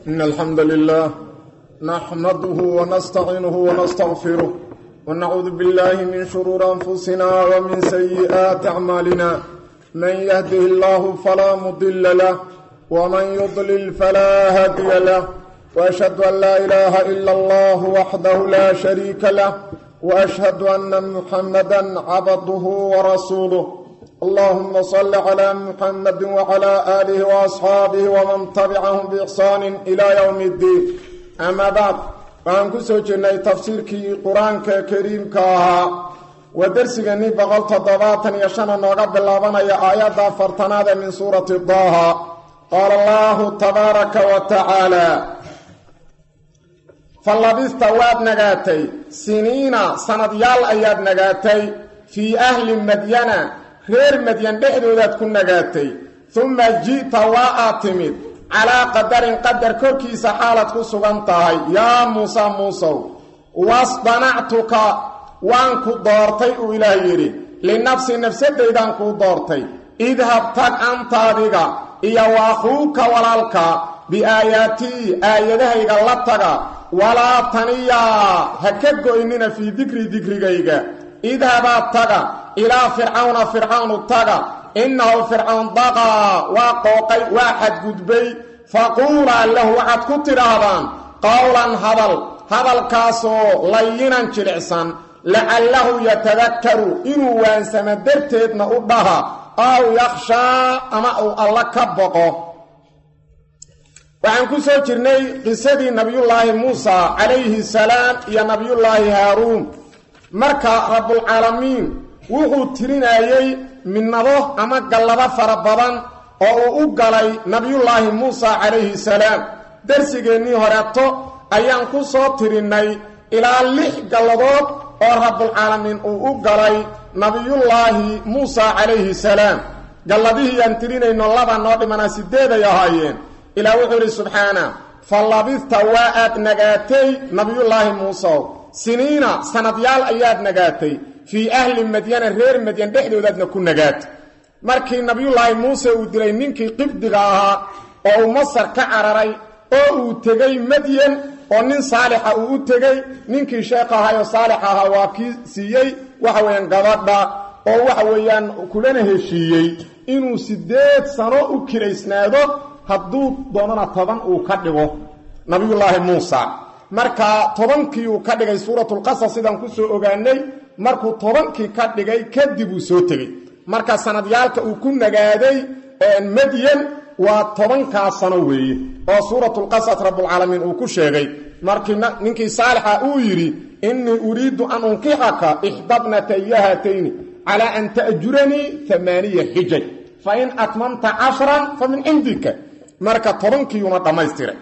إن الحمد لله نحمده ونستعينه ونستغفره ونعوذ بالله من شرور أنفسنا ومن سيئات أعمالنا من يهده الله فلا مضل له ومن يضلل فلا هادي له وأشهد أن لا إله إلا الله وحده لا شريك له وأشهد أن محمدا عبده ورسوله اللهم صل على محمد وعلى آله وأصحاabه وman تبcaهm بإحsaan إلى yوم الdiin أma bعd waxaan ku soo jirnay tafsiirkii qur-aanka kariimka ahaa waa dersiganii boqol toddobaatan iyo shana nooga bilaabanaya aayadda afartanaad ee min suurati daha qaala allahu tabaaraka wa tacaalى falabista waad nagaatay siniina sanadyaal ayaad nagaatay fii ahli madyana reer madyan dhexdoodaad ku nagaatay uma ji'ta waa aad timid calaa qadarin qadar korkiisa xaalaad ku sugan tahay yaa muuse muusow wasdanactuka waan ku doortay uu ilaah yidhi linafsi nafsadaydaan kuu doortay idhab tag anta adiga iyo waakhuuka walaalka biaayaatii aayadahayga la taga walaa taniyaa ha ka goynina fii dikri dikrigayga idhabaa taga ilaa fircawna fircawnu taga innahu fircawn daqaa waa qooqay waa xadgudbay faquulaa lahu waxaad ku tidhaahdaan qowlan hadal hadalkaasoo layinan jilicsan lacallahu yatadakkaru inuu waansamo darteedna u dhaha aw yakhshaa ama uu alla ka boqo waxaan ku soo jirnay qisadii nabiyullaahi muusa calayhi salaam iyo nabiyullaahi haaruun marka rabbulcaalamiin wuxuu tirinayey midnado ama gallado fara badan oo uu u galay nabiyullaahi muusa calayhi salaam darsigeennii horeeto ayaan ku soo tirinnay ilaa lix galladood oo rabbulcaalamiin uu u galay nabiyullaahi muusa calayhi salaam galladihii aan tirinayno laba noo dhimanaa sideeday ahaayeen ilaa wuxuu idhi subxaana fa labista waa aad nagaatay nabiyullaahi muusew siniina sanadyaal ayaad nagaatay fii ahli madyana reer madyan dhexdoodaadna ku nagaatay markii nabiyullaahi muuse uu dilay ninkii qibdiga ahaa oo uu masar ka cararay oo uu tegey madyan oo nin saalixa uu u tegey ninkii sheekh ahaayoo saalix ahaa waa kii siiyey waxa weeyaan gabadha oo waxa weeyaan kulana heshiiyey inuu siddeed sano u kiraysnaado hadduu doonana toban uu ka dhigo nabiyullaahi muusa marka tobankii uu ka dhigay suuratulqasas sidaan ku soo ogaanay markuu tobankii ka dhigay kadib uu soo tegey marka sanadyaalka uu ku nagaaday madyan waa tobankaa sano weeye oo suuratulqasas rabbulcaalamiin uu ku sheegay markii ninkii saalixa uu yidhi innii uriidu an unkixaka ixdabnataya haatayni calaa an ta'juranii amaaniya xijaj fa in atmamta cashran fa min cindika marka tobankiiuna dhammaystiray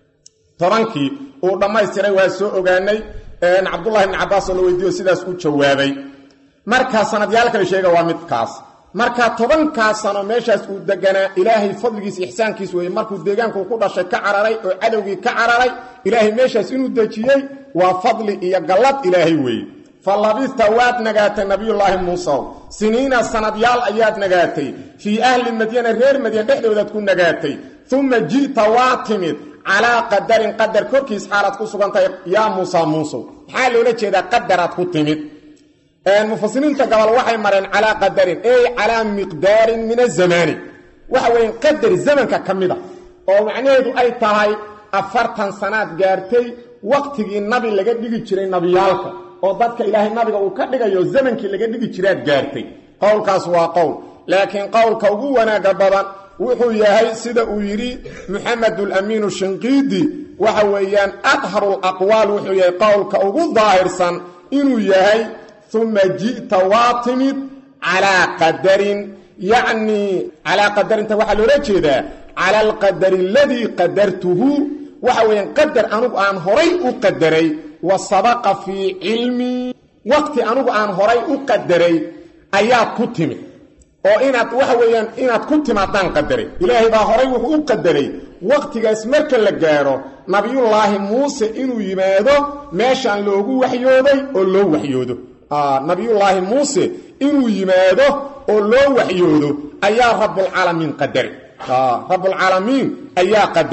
tobankii uu dhammaystiray waa soo ogaanay cabdullahi ibni cabbaasoo la weydiiyo sidaas u jawaabay marka sanadyaal kale sheega waa midkaas marka tobankaa sano meeshaas uu deganaa ilaahay fadligiis ixsaankiis weeye markuu deegaanku ku dhashay ka cararay oo cadowgii ka cararay ilaahay meeshaas inuu dejiyey waa fadli iyo gallad ilaahay weeye fa labista waad nagaatay nabiyullaahi muusew siniina sanadyaal ayaad nagaatay fii ahli madyana reer madyan dhexdoodaad ku nagaatay uma ji'ta waa timid calaa qadarin qadar korkiis xaalaad ku sugantahay yaa muusa muusow maxaa loola jeedaa qadaraad ku timid mufasiriinta gobol waxay mareen calaa qadarin ey calaa miqdaarin min azamaani waxa weeye qadar zamanka ka mid a oo macnaheedu ay tahay afartan sanaad gaartay waqtigii nabi laga dhigi jiray nabiyaalka oo dadka ilaahay nabiga uu ka dhigayo zamankii laga dhigi jiraad gaartay qowlkaas waa qowl laakiin qowlka ugu wanaaga badan wuxuu yahay sida uu yidhi muxamedulamiinu shinqiidi waxa weeyaan adharu laqwaal wuxuu yahay qowlka ugu daahirsan inuu yahay uma ji'ta waa timid calaa qadarin yacnii calaa qadarinta waxaa loola jeedaa cala alqadari aladii qadartuhu waxa weeyaan qadar anugu aan horay u qadaray wa sabaqa fii cilmii waqti anugu aan horay u qadaray ayaad ku timid oo inaad waxa weeyaan inaad ku timaadaan qadaray ilaahay baa horay wuxuu u qadaray waqtigaas marka la gaaro nabiyullaahi muuse inuu yimaado meeshaan loogu waxyooday oo loo waxyoodo nabiyullaahi muuse inuu yimaado oo loo waxyoodo ayaa rabbulcaalamiin qadaray rabbulcaalamiin ayaa qadaray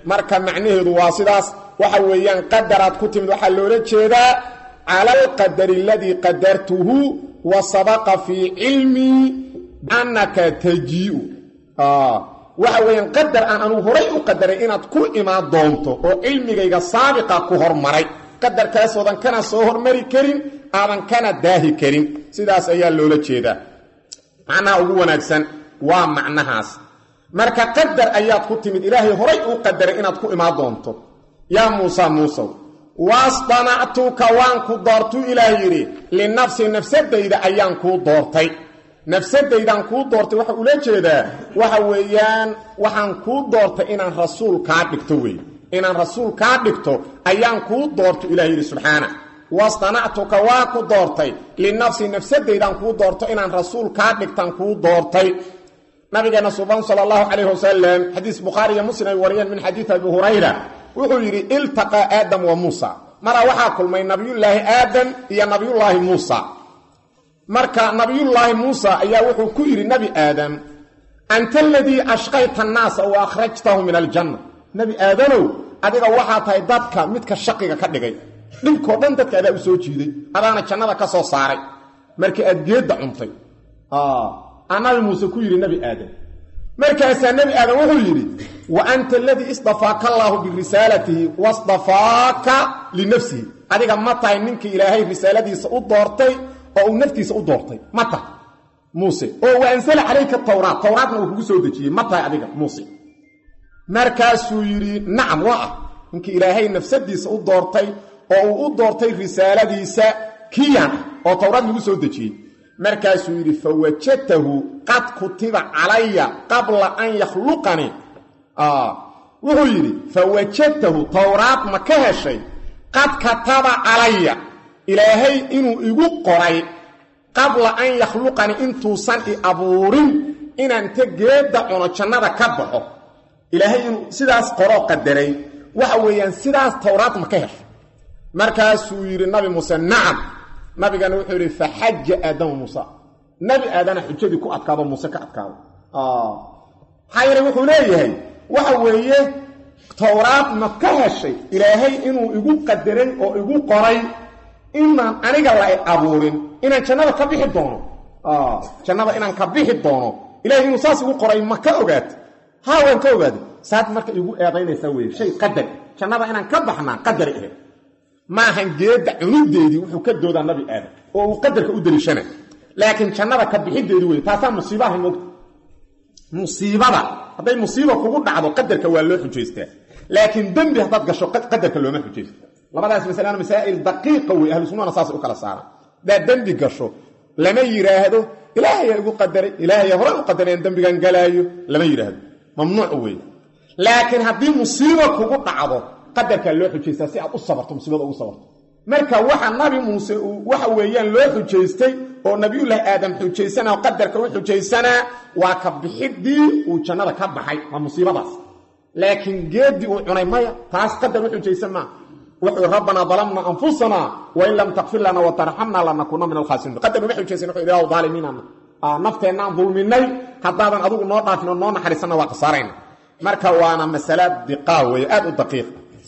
marka macnaheedu waa sidaas waxa weeyaan qadaraad ku timid waxaa loola jeedaa cala alqadari aladii qadartuhu wa sabaqa fii cilmii annaka tajii'u waxa weeyaan qadar aan anugu horay u qadaray inaad ku imaan doonto oo cilmigayga saabiqa ku hormaray qadarkaasoodan kana soo hormari karin aadan kana daahi karin sidaas ayaa loola jeedaa macnaha ugu wanaagsan waa macnahaas marka qadar ayaad ku timid ilaahay horay uu qadaray inaad ku imaan doonto yaa muusa muusow wasdanactuka waan ku doortuu ilaah yidhi linafsi nafsadayda ayaan kuu doortay nafsadaydaan kuu doortay waxa ula jeedaa waxa weeyaan waxaan kuu doortay inaan rasuul kaa dhigto wey inaan rasuul kaa dhigto ayaan kuu doorto ilah yidhi subxaana wasdanactuka waa ku doortay linafsi nafsadaydaan kuu doorto inaan rasuul kaa dhigtaan kuu doortay nabigeena suban sal allahu calayh wasalam xadiis bukhaari iyo muslim ay wariyeen min xadiid abi hurayra wuxuu yidhi iltaqaa aadam wa muusa maraa waxaa kulmay nabiyullaahi aadam iyo nabiyullaahi muusa marka nabiyullaahi muusa ayaa wuxuu ku yidhi nebi aadam anta aladii ashqayta annaasa wa akhrajtahu min aljanna nebi aadanow adiga waxaa tahay dadka midka shaqiga ka dhigay dhibkoo dhan dadka adaa u soo jiiday adaana jannada ka soo saaray markii aad geedda cuntay aa nabi muuse ku yidhi nebi aadam markaasaa nebi aadam wuxuu yidhi wa anta aladii isdafaaka allaahu birisaalatihi wasdafaaka linafsihi adiga ma tahay ninkii ilaahay risaaladiisa u doortay oo uu naftiisa u doortay ma tahay muuse oo wa ansala calayka tawraat tawraatna uu kugu soo dejiyey ma tahay adiga muuse markaasuu yidhi nacam waa ah ninkii ilaahay nafsadiisa u doortay oo uu u doortay risaaladiisa kiyan oo tawraad lagu soo dejiyey markaasuu yidhi fawajadtahu qad kutiba calaya qabla an yakhluqanii wuxuu yidhi fawajadtahu towraad ma ka heshay qad kataba calaya ilaahay inuu igu qoray qabla an yakhluqanii intuusan i abuurin inaan ta geedda cuno jannada ka baxo ilaahay inuu sidaas qoroo qadaray waxa weeyaan sidaas towraad ma ka heshay markaasuu yidhi nabi muuse nacam nabigana wuxuu yidhi faxaja aadamu muusa nebi aadana xujadii ku adkaado muuse ka adkaado maxaa yeele wuxuu leeyahay waxa weeye towraad ma ka heshay ilaahay inuu igu qadaray oo igu qoray inaan aniga la abuurin inaan jannada ka bixi doono jannada inaan ka bixi doono ilahay inuu saas igu qoray ma ka ogaata haa waan ka ogaaday saad marka igu eedaynaysaa weye shay qadar jannada inaan ka baxnaa qadari ahayd maahan geedda cunudeedii wuxuu ka doodaa nabi aadam oo uu qadarka u daliishana laakiin jannada ka bixideedii wey taasaa musiibaha moogta musiibada hadday musiiba kugu dhacdo qadarka waa loo xujaystaa laakiin dembi haddaad gasho qadarka looma xujaysta labadaas masalana masaa'il daqiiqa wey ahlu sunnana saasay u kala saaraan haddaad dembi gasho lama yidhaahdo ilaahayaa igu qadaray ilaahaya hore u qadareen dembigan galaayo lama yidhaahdo mamnuuc wey laakiin haddii musiiba kugu dhacdo qadarkaa loo xujaystaa si aad u sabarto musiibada ugu sabarto marka waxa nabi muuse uu waxa weeyaan loo xujaystay oo nabiyullaahi aadam xujaysanaa oo qadarka u xujaysanaa waa ka bixidii uu jannada ka baxay waa musiibadaas laakiin geeddii uu cunay maya taas qadar u xujaysan maa wuxuu rabbanaa dalamna anfusanaa wain lam takfir lana watarxamna lanakuuna min alkhaasiriin qadar uma xujaysan wuxuu ilaahu daalimiinana nafteennaan dulminay haddaadan adigu noo dhaafin oo noo naxariisanna waa khasaarayna marka waana masala diqaa weeye aad u daqiiq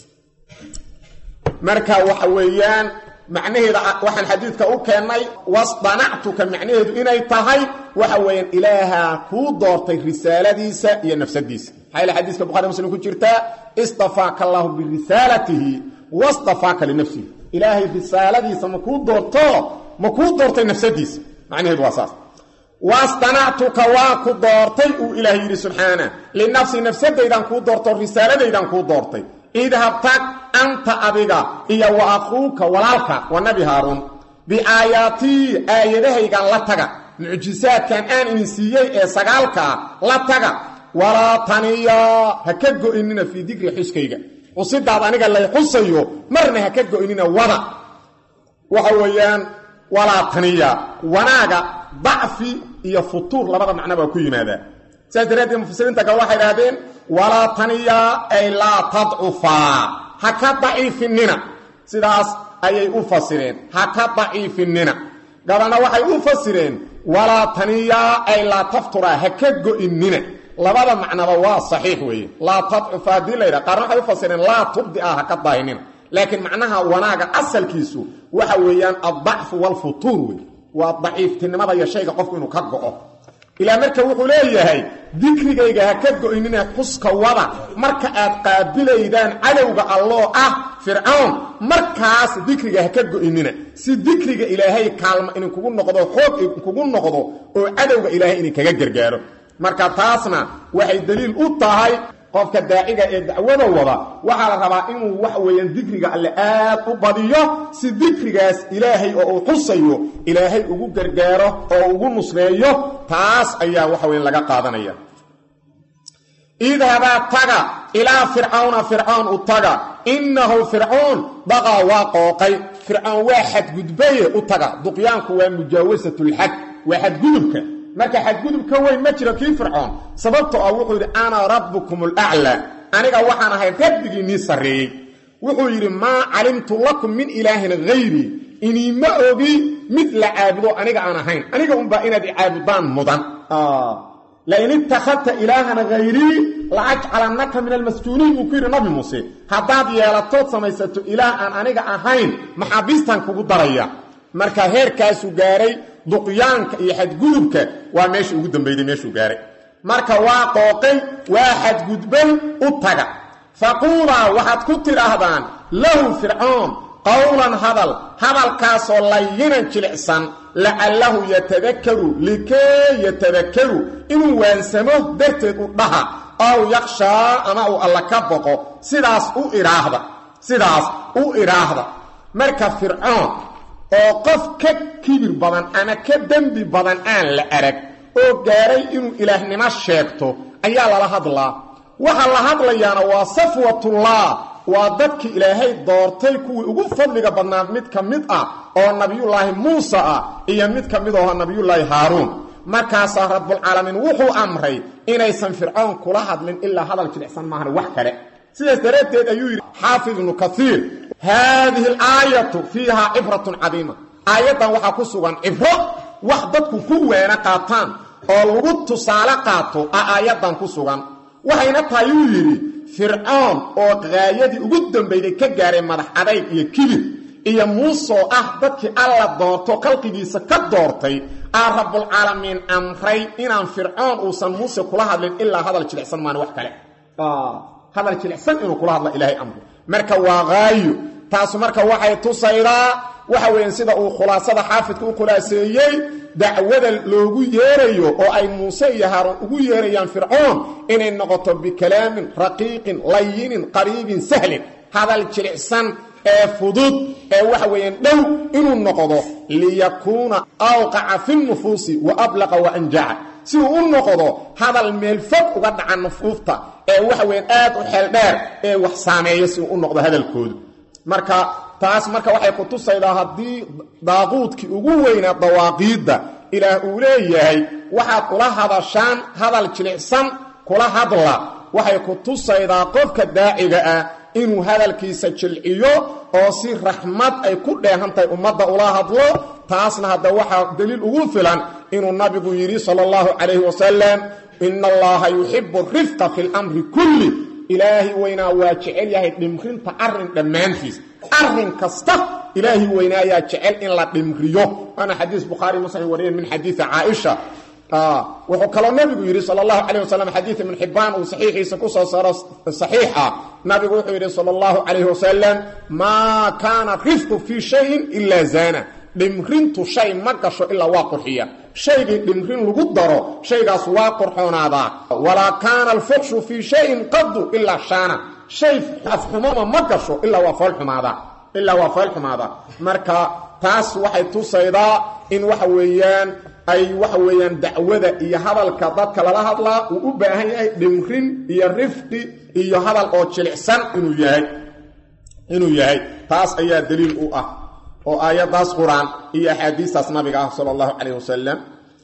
marka waxa weeyaan macnaheeda waxaan xadiidka u keennay wasdanactuka macnaheedu inay tahay waxa weeyaan ilaahaa kuu doortay risaaladiisa iyo nafsadiisa maxaa yaele xadiiska bukhari muslim ku jirtaa istafaaka allaahu birisaalatihi wastafaaka linafsihi ilaahay risaaladiisa ma kuu doorto ma kuu doortay nafsadiisa macnaheedu waa saas wasdanactuka waa ku doortay uu ilaah yidhi subxaana linafsi nafsadaydan kuu doorto risaaladaydan kuu doortay idhab tag anta adiga iyo wa aquuka walaalka waa nabi haaruun biaayaatii aayadahaygan la taga mucjisaadkan aan idin siiyey ee sagaalkaa la taga walaa taniya ha ka go'inina fii dikri xuskayga xusidaad aniga lay xusayo marna ha ka go'inina wada waxa weeyaan walaa taniya wanaaga dacfi iyo futuur labada macno baa ku yimaadaa saas daraaddeed mufasiriinta kale waxay idhaahdeen walaa taniya ay laa tadcufaa ha ka daciifinina sidaas ayay u fasireen ha ka daciifinina gabalna waxay u fasireen walaa taniya ay laa tafturaa ha ka go'inina labada macnaba waa saxiix weeye laa tadcufa haddii la yidhaha qaarna waxay u fasireen laa tubdi ah ha ka daahinina laakiin macnaha wanaaga asalkiisu waxa weeyaan addacfu waalfutuur wey waa daciiftinimada iyo shayga qofku inuu ka go'o ilaa marka wuxuu leeyahay dikrigayga ha ka go'inina xuska wada marka aad qaabilaydaan cadowga alloo ah fircoon markaas dikriga ha ka go'inina si dikriga ilaahay kaalma idinkugu noqdo xoog idinkugu noqdo oo cadowga ilaahay idinkaga gargaaro marka taasna waxay daliil u tahay qofka daaciga ee dacwada wada waxaa la rabaa inuu waxa weeyaan dikriga alle aad u badiyo si dikrigaas ilaahay oo uu xusayo ilaahay ugu gargaaro oo ugu nusreeyo taas ayaa waxa weyan laga qaadanaya idhabaa taga ilaa fircawna fircoon u taga innahu fircoon daqaa waa qooqay fircoon waa xadgudbaye u taga duqyaanku waa mujaawasatulxad waa xadgudubka marka xadgudubka weyn ma jiro kii fircoon sababto ah wuxuu yidhi ana rabbukum alaclaa aniga waxaan ahay rabbigiinnii sarreeyey wuxuu yidhi maa calimtu lakum min ilaahin hayrii iniima ogi mid la caabudo aniga aan ahayn aniga unbaa inaad icaabudaan mudan lain ittakhadta ilaahan hayrii laajcalannaka min almasjuuniin uu ku yidhi nabi muuse haddaad yeelatood samaysato ilaah aan aniga ahayn maxaabiistan kugu daraya marka heerkaasuu gaaray duqyaanka iyo xadgudubka waa meesha ugu dambayday meeshuu gaaray marka waa qooqay waa xadgudbay u taga faquulaa waxaad ku tidhaahdaan lahu fircoon qowlan hadal hadalkaasoo layinan jilicsan lacallahu yatadakaru likee yatadakaru inuu waansamo darteed u dhaha ow yakshaa ama uu alla ka boqo sidaas u idhaahda sidaas u idhaahda marka fircoon oo qof ka kibir badan ama ka dembi badan aan la arag oo gaaray inuu ilaahnimo sheegto ayaa lala hadlaa waxa la hadlayaana waa safwatullah waa dadkii ilaahay doortay kuwii ugu fadliga badnaad mid ka mid ah oo nabiyullaahi muuse ah iyo mid ka mid aho nabiyullaahi haaruun markaasaa rabbulcaalamiin wuxuu amray inaysan fircoon kula hadlin ilaa hadal jilicsan maahan wax kale sidaas daraaddeed ayuu yidhi xaafid ibnu kaiir haadihi alaayatu fiihaa cibratun cadiima aayaddan waxaa ku sugan cibro wax dadku ku weena qaataan oo lagu tusaale qaato a aayaddan ku sugan waxayna tahay uu yidhi fircoon oo qaayadii ugu dambayday ka gaaray madax adayg iyo kibir iyo muusoo ah dadkii alla doorto khalqigiisa ka doortay aa rabbulcaalamiin amray inaan fircoon uusan muuse kula hadlin ilaa hadal jilicsan maan wax kale hadal jilicsan inuu kula hadla ilaahay amro marka waa haayo taasu marka waxay tusaydaa waxa weeyaan sida uu khulaasada xaafidka u khulaaseeyey dacwada loogu yeerayo oo ay muuse iyo haaruun ugu yeerayaan fircoon inay noqoto bikalaamin raqiiqin layinin qariibin sahlin hadal jilicsan ee fudud ee waxa weeyaan dhow inuu noqdo liyakuuna awqaca fi nufuusi wa ablaqa wa anjaca si uu u noqdo hadal meel fog uga dhaca nufuufta ee waxa weeyaan aad u xeel dheer ee wax saameeyo si uu u noqdo hadalkoodu marka taas marka waxay ku tusaydaa haddii daaquudkii ugu weynaa dawaaqiidda ilaah uu leeyahay waxaad ula hadashaan hadal jilicsan kula hadla waxay ku tusaydaa qofka daaciga ah inuu hadalkiisa jilciyo oo si raxmad ay ku dheehan tahay ummadda ula hadlo taasna hadda waxaa daliil ugu filan inuu nabigu yidhi sala allahu calayhi wasalam ina allaha yuxibu rifqa fi lamri kulli ilaahi weynaa waa jecel yahay dhimrinta arrin dhammaantiis arrin kasta ilaahi weynaa ayaa jecel in la dhimriyo waana xadiis bukhaari muslim wariyeen min xadiidi caaisha wuxuu kaloo nabigu yidhi sal allahu calayh wasalam xadiid ibn xibbaan uu saxiixiisa ku soo saaro saxiix ah nabigu wuxuu yidhi sala allahu calayh wasalam maa kaana rifqu fii shayin ilaa zaana dhimrintu shay ma gasho ilaa waa qurxiya shaygii dhimrin lagu daro shaygaas waa qurxoonaadaa walaa kaana alfuxshu fii shayin qadu ilaa shaana shay afxumoma ma gasho ilaa waa foolxumaadaa ilaa waa foolxumaadaa marka taas waxay tusaydaa in waxa weeyaan ay waxa weeyaan dacwada iyo hadalka dadka lala hadlaa uu u baahan yahay dhimrin iyo rifqi iyo hadal oo jilicsan inuu yahay inuu yahay taas ayaa daliil u ah oo aayadaas qur-aan iyo axaadiistaas nabiga ah sala allahu calayh wasalam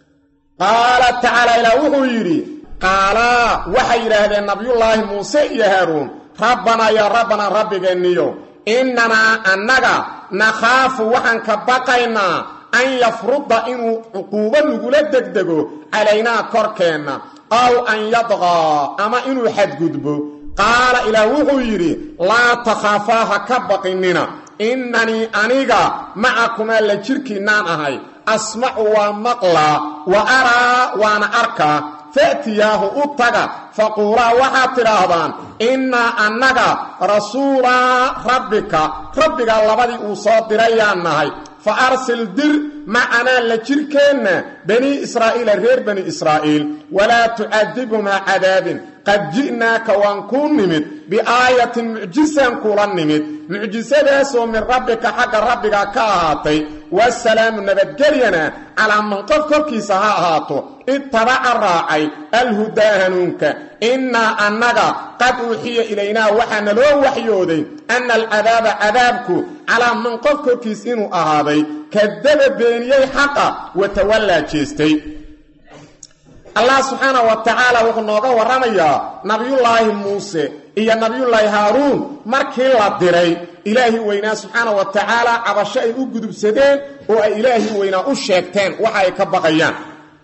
qaala tacaala ilaa wuxuu yidhi qaalaa waxay yidhaahdeen nabiyullaahi muuse iyo haaruun rabbanaa yaa rabbanaa rabbigeenniyo innanaa annaga nakhaafu waxaan ka baqaynaa an yafruda inuu cuquubo nagula degdego calaynaa korkeenna aw an yadqaa ama inuu xadgudbo qaala ilaah wuxuu yidhi laa takhaafaa ha ka baqinina innanii aniga macakumaa la jirkiinnaan ahay asmacu waa maqlaa wa araa waana arkaa fa'tiyaahu u taga faquulaa waxaad tidhaahdaan innaa annaga rasuulaa rabbika rabbiga labadii uu soo dirayaan nahay fa arsil dir macanaa la jirkeenna banii israa'iila reer bani israa'iil walaa tucadibhumaa cadaabin qad ji'naaka waan kuu nimid biaayatin mucjisaan kula nimid mucjisadaasoo min rabbika xagga rabbiga ka ahaatay wasalaamu nabadgelyana calaa man qof korkiisa ha ahaato ittabaca raacay alhudaa hanuunka innaa annaga qad uuxiya ilaynaa waxaa naloo waxyooday anna alcadaaba cadaabku calaa man qof korkiis inuu ahaaday kadaba beeniyey xaqa watawallaa jeestay allah subxaana wa tacaala wuxuu nooga warramayaa nabiyullaahi muuse iyo nabiyullaahi haaruun markii la diray ilaahi weynaa subxaana wa tacaala cabasho ay u gudubsadeen oo ay ilaahi weynaa u sheegteen waxa ay ka baqayaan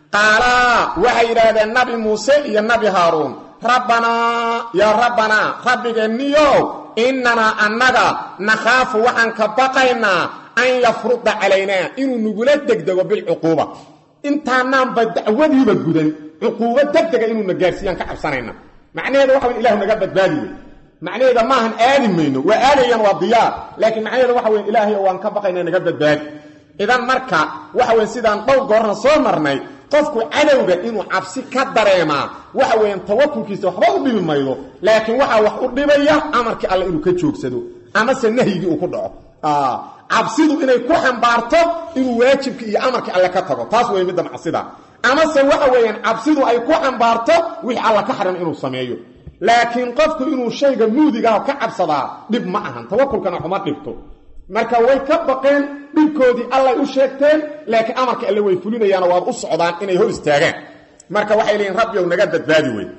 qaalaa waxay yidhaahdeen nabi muuse iyo nabi haaruun rabbanaa yaa rabbanaa rabbigeenniyow innanaa annaga nakhaafu waxaan ka baqaynaa an yafruda calaynaa inuu nagula degdego bilcuquuba intaanaanba dacwadiiba gudan cuquubo degdega inuuna gaarsiiyaan ka cabsanayna macnaheeda waxa wey ilahu naga badbaadi wey macnaheeda maahan aadi mayno waa aadayaan waa diyaar laakiin macnaheeda waxa wey ilaahay waan ka baqayna naga badbaadi idan marka waxa weye sidaan dhowr goorna soo marnay qofku cadowga inuu cabsi ka dareemaa waxa weeyaan tawakulkiisa waxba u dhibi maydo laakiin waxaa wax u dhibaya amarkii alle inuu ka joogsado amase nahyigii uu ku dhaco cabsidu inay ku xambaarto inuu waajibka iyo amarkii alle ka tago taas wey midda macsida amase waxa weeyaan cabsidu ay ku xambaarto wixii alla ka xarim inuu sameeyo laakiin qofku inuu shayga muudigaah ka cabsadaa dhib ma ahan tawakulkana xuma dhibto marka way ka baqeen dhibkoodii allay u sheegteen laakiin amarka alle way fulinayaano waad u socdaan inay hor istaagaan marka waxay leeyiin rabbiyow naga badbaadi wey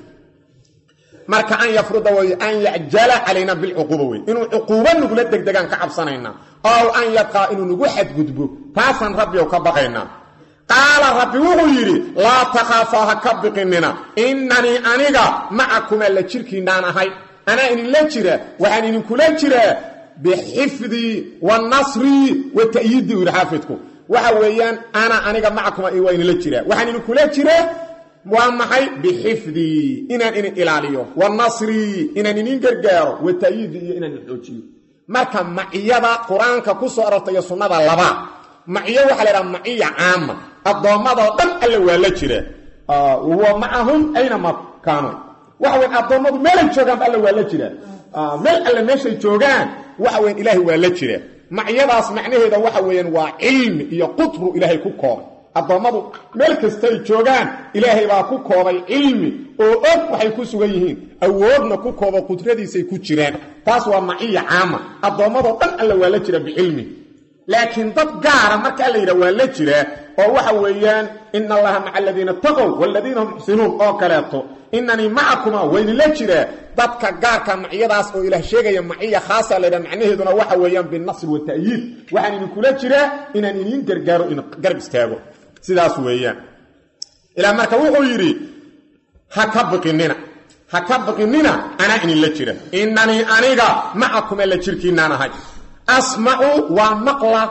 marka an yafruda way an yacjala calayna bilcuquuba wey inuu cuquubo nagula degdegaan ka cabsanaynaa ow an yadqaa inuu nagu xadgudbo taasaan rabbiyow ka baqaynaa qaala rabbi wuxuu yidhi laa takhaafaa ha ka biqinina innanii aniga macakumaa la jirkiinaan ahay anaa idinla jira waxaan idinkula jiraa bixifdii wa nasrii wa ta'yiidii u yidhi xaafidku waxa weeyaan ana aniga macakuma waa idinla jiraa waxaan idinkula jiraa waa maxay bixifdii inaan idin ilaaliyo wa nasrii inaan idin gargaaro wa ta'yiidii iyo inaan idin xoojiyo marka maciyada qur-aanka ku soo arortay iyo sunnada laba maciyo waxaa la idhaha maciya caama addoommadoo dhan alle waa la jira wa macahum aynama kaanu waxa weyn addoommadu meelay joogaanba alle waa la jira meel alle meeshay joogaan waxa weyan ilaahay waa la jira maciyadaas macnaheeda waxa weeyaan waa cilmi iyo qutru ilaahay ku koobay addoommadu meel kastay joogaan ilaahay baa ku koobay cilmi oo og waxay ku sugan yihiin awoodna ku koobo qudradiisay ku jiraan taas waa maciya caama addoommadoo dhan alle waa la jira bicilmi laakiin dad gaara marka alla yidhah waa la jiraa oo waxa weeyaan ina allaha maca aladiina taqow waladiina hum muxsinuun oo kaleeto inanii macakuma waydinla jiraa dadka gaarka maciyadaas oo ilaah sheegaya maciya khaasa laydhaha macnaheeduna waxa weeyaan binasri wa ta'yiid waxaan idinkula jiraa inaan idiin gargaaro in garab istaago sidaas weeyaan ilaa marka wuxuu yidhi ha ka biqinina ha ka biqinina anaa idinla jira inanii aniga macakuma la jirkiinaan ahay asmacu waa maqla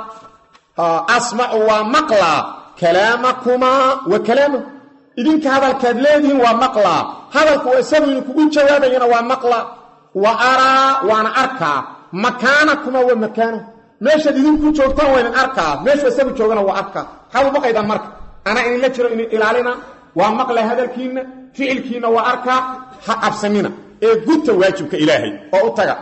asmacu waa maqlaa kalaamakumaa wa kalaama idinka hadalkaad leedihiin waa maqlaa hadalku isagu idinkugu jawaabayana waa maqla wa araa waana arkaa makaanakumaa wa makaana meeshaad idinku joogtaan waa idin arkaa meeshu isagu joogana waa arkaa maxaad u baqaydaan marka anaa idinla jiro idin ilaalina waa maqla hadalkiinna ficilkiinna waa arkaa ha cabsanina ee guta waajibka ilaahay oo u taga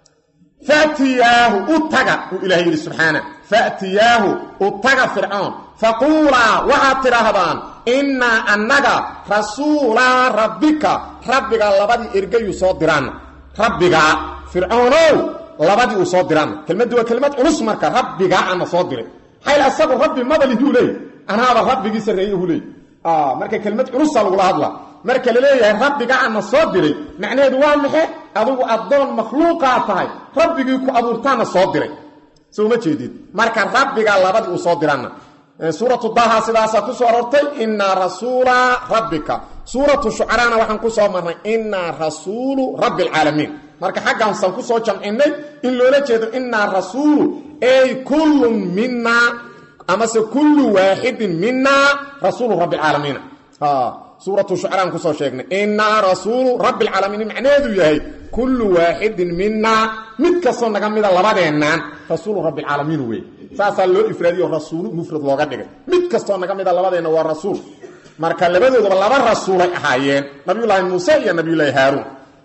fatiyaahu u taga uu ilahay yidhi subxaana fatiyaahu u taga fircoon faquulaa waxaad tidhaahdaan innaa annaga rasuulaa rabbika rabbiga labadii ergayuu soo diraanna rabbigaa fircoonow labadii uu soo diraanna kelmaddu waa kelmad culus marka rabbigaa ana soo diray xayl asagu rabbi madalihuu leey anaaba rabbigii sarreeyuhu leey marka kelmad culusa lagula hadla marka la leeyahay rabbiga ana soo diray macnaheedu waa maxe adigu addoon makhluuqaa tahay rabbigii ku abuurtaana soo diray soo ma jeedid marka rabbigaa labadii uu soo diraanna suuratu daha sidaasaa ku soo arortay inaa rasuula rabbika suuratu shucaraana waxaan ku soo marnay inaa rasuulu rabbi alcaalamiin marka xaggaansan ku soo jamcinay in loola jeedo inaa rasuulu ay kullun minaa amase kullu waaxidin minaa rasuulu rabbi alcaalamiina suuratu shucaraan kusoo sheegnay inaa rasuulu rabbi alcaalamiin macnaheedu yahay kullu waaxidin minaa mid kastoo naga mida labadeennan rasuulu rabbi alcaalamiin wey saasaa loo ifraadiyo rasuulu mufrad looga dhigay mid kastoo naga mida labadeenna waa rasuul marka labadoodaba laba rasuulay ahaayeen nabiyullaahi muuse iyo nabiyullaahi haaruun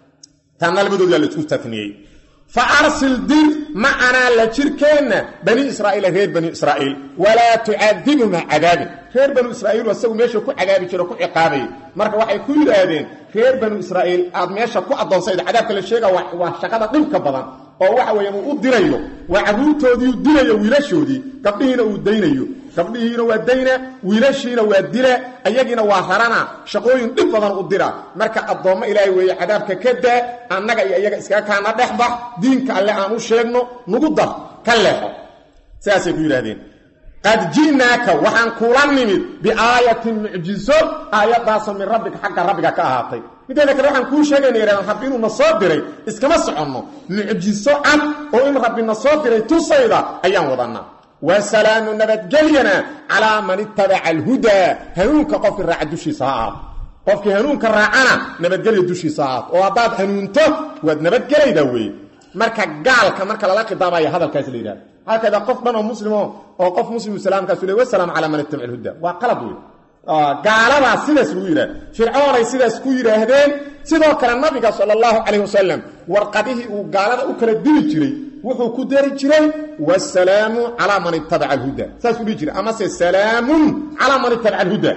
taana labadoodaa la isku taniyey fa arsil dir macanaa la jirkeenna bani israa'iila reer bani israa'iil walaa tucadibhum ha cadaabin reer banu israa'iilu asagu meesha ku cadaabi jiro ku ciqaabayay marka waxay ku yidhaahdeen reer banu israa'iil aad meesha ku addoonsayda cadaabka la sheega waa shaqada dhibka badan oo waxa weeyaan uu u dirayo waa carruurtoodii u dirayo wiilashoodii gabdhihiina uu daynayo gabdhihiina waa dayna wiilashiina waa dila ayagiina waa rarana shaqooyin dhib badan u dira marka addoommo ilaahay weeye cadaabka ka daa annaga iyo iyaga iskaga kaana dhexbax diinka alle aan u sheegno nugu dar ka leexo sidaasay ku yidhahdeen qad ji'naaka waxaan kula nimid biaayatin mucjizo aayaddaasoo min rabbika xagga rabbiga ka ahaatay mideeda kale waxaan kuu sheegayna yidhahdaan rabbi inuu na soo diray iskama soconno mucjiso cad oo in rabbi na soo diray tusayda ayaan wadannaa wasalaamu nabadgelyana calaa man ittabaca alhudaa hanuunka qofkii raaca dushiisa ha ahaato qofkii hanuunka raacana nabadgelya dushiisa ha ahaato oo haddaad hanuunto waad nabadgelaydaa weeye marka gaalka marka lala khidaabaya hadalkaas la yidhahda halkayda qof dhan oo muslimo oo qof muslimu salaamkaasu le wasalaamu calaa man ittabaca alhuda waa qalad wey gaaladaa sidaas lagu yidhahda fircoonay sidaas ku yidhaahdeen sidoo kale nabiga sala allahu calayh wasalam warqadihii uu gaalada u kala dili jiray wuxuu ku dari jiray wasalaamu calaa man ittabaca alhuda saasuu dhihi jiray amase salaamun calaa man ittabaca alhuda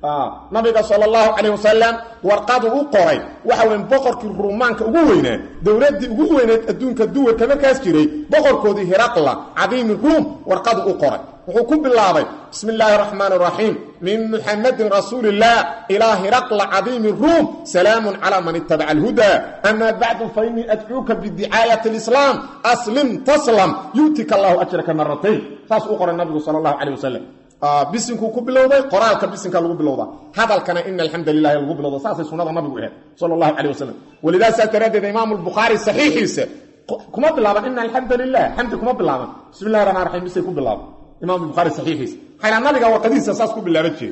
nabiga sal allahu calayh wasalam warqadu u qoray waxa weyn boqorkii ruumaanka ugu weynaa dowladdii ugu weyneed adduunka duwarka markaas jiray boqorkoodii hiraqla cadiimi ruum warqadu u qoray wuxuu ku bilaabay bismi illaahi araxmaan araxiim min muxamadin rasuuli illah ilaa hiraqla cadiimi ruum salaamun calaa man ittabaca alhuda amaa bacdu fa innii adcuuka bidicaayati alislaam aslim taslam yu'tika allahu ajraka maratayn saas u qoray nabigu sala allahu calayh wasalam bisinkuu ku bilowday qoraalka bisinka lagu bilowda hadalkana ina alxamda lilahi lagu bilowda saasay sunada nabigu ahayd sal allahu calay wasalam walidaa saas daraaddeed imaamu lbukhaari saxiixiisa kuma bilaaban ina alxamda lilah xamdi kuma bilaaban bismi llahi raxmaan raxiim bisay ku bilaaban imam bukhaari saxiixiisa xayla nabiga warqadihiisa saas ku bilaaban jeed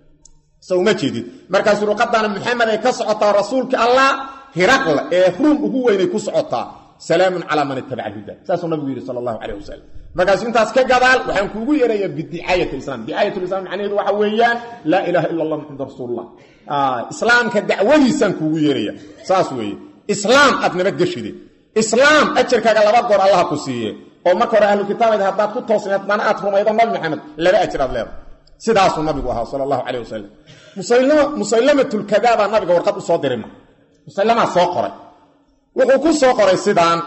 so uma jeedid markaasuu ruqadana maxamed ay ka socotaa rasuulka allah hiraqla ee ruum ugu weynay ku socotaa salaamun calaa man ittabaca alhuda saasuu nabigu yidhi sala allahu calayh wasalam markaasu intaas ka gadaal waxaan kuugu yeerayaa bidicaayat islam dicaayat islam macnaheedu waxa weeyaan laa ilaha ila allah maxamad rasuulullah islaamka dacwadiisaan kuugu yeeraya saas weeye islaam aad nabadgeshide islaam ajarkaaga laba goor allaha ku siiye oo marka hore ahlu kitaabad haddaad ku toosnay haddana aad rumaydo nabi maxamed laba ajir aad leedahay sidaasuu nabigu ahaa sala allahu calayh wasalam musaylamatulkadaabaa nabiga warqad u soo dirima musaylamaa soo qoray wuxuu ku soo qoray sidaan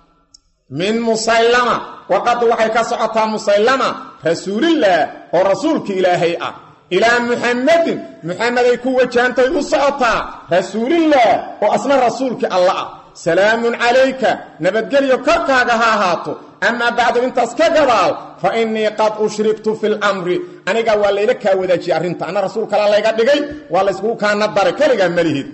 min musaylama warqaddu waxay ka socotaa musaylama rasuulillaah oo rasuulka ilaahay ah ilaa muxamadin muxameday ku wajahantay u socotaa rasuulillaah oo asna rasuulkii alla ah salaamun calayka nabadgelyo korkaaga ha ahaato amaa bacdu intaas ka gadaal fa innii qad ushriktu fi lamri aniga waa layla kaa wadaajiyey arrinta anna rasuul kalaa layga dhigay waa layskugu kaana daray keligaa malihid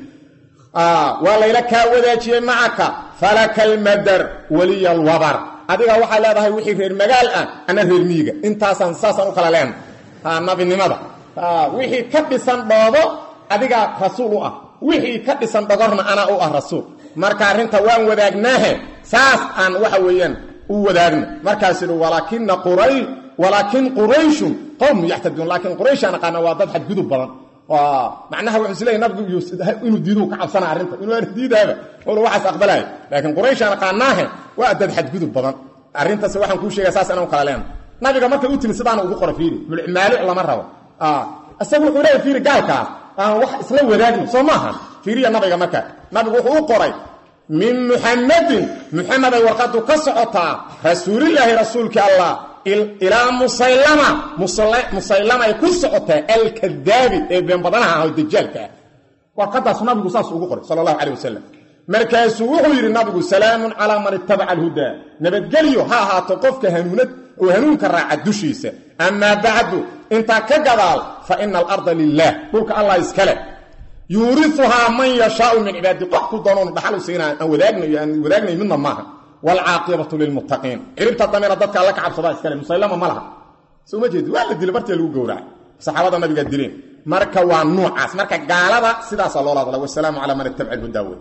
waa layla kaa wadaajiyey macaka falaka almadar waliya alwabar adiga waxaa leedahay wixii reer magaal ah ana reer miyiga intaasaan saasaan u kala leenahay nabinimada wixii ka dhisan dhoobo adigaa rasuul u ah wixii ka dhisan dhogorna anaa u ah rasuul marka arrinta waan wadaagnaahe saas aan waxa weeyaan u wadaagno markaas idhi walaakina quray walaakin qurayshun qowm yaxtaduun laakiin qurayshaan aqaana waa dad xadgudub badan macnaha wuxuu is leeyahy nabigu inuu diiduu ka cabsana arrinta inuu aan diidaaba olu waxaas aqbalaya laakiin qurayshaan aqaanaahe waa dad xadgudub badan arrintaas waxaan kuu sheegaya saas inaan u kala leena nabiga marka u timi sidaana ugu qora fiiri maalic lama rabo isaga wuxuu leeyahy fiiri gaalkaas aan wax isla wadaagno soo maaha fiiriya nabiga marka nabigu wuxuu u qoray min muxamadin muxameday warqadu ka socotaa rasuulilaahi rasuulkii allah ilaa musaylama musaylamay ku socotaa alkadaabi ee beenbadanaha ah oo dajaalka ah warqadaasu nabigu saas ugu qoray sala allahu calay wasalam markaasuu wuxuu yidhi nabigu salaamun calaa man ittabaca alhudaa nabadgelyo ha ahaato qofka hanuunad oo hanuunka raaca dushiisa amaa bacdu intaa ka gadaal fa ina alarda lilaah dhulka allah iskale yuuriuhaa man yashaau min cibaadi qof ku doonoonu dhaxal u siina aan wadaagnayo aan wadaagnayo midna maaha waalcaaqibatu lilmuttaqiin ciribta damena dadka alla ka cabsadaa iskale musaylama ma laha soo ma jeedi waa la dila bartia lagu gowracay saxaabada nabiga dileen marka waa nuucaas marka gaalada sidaasaa loola hadla wasalaamu calaa man ittabaca alhudaa wey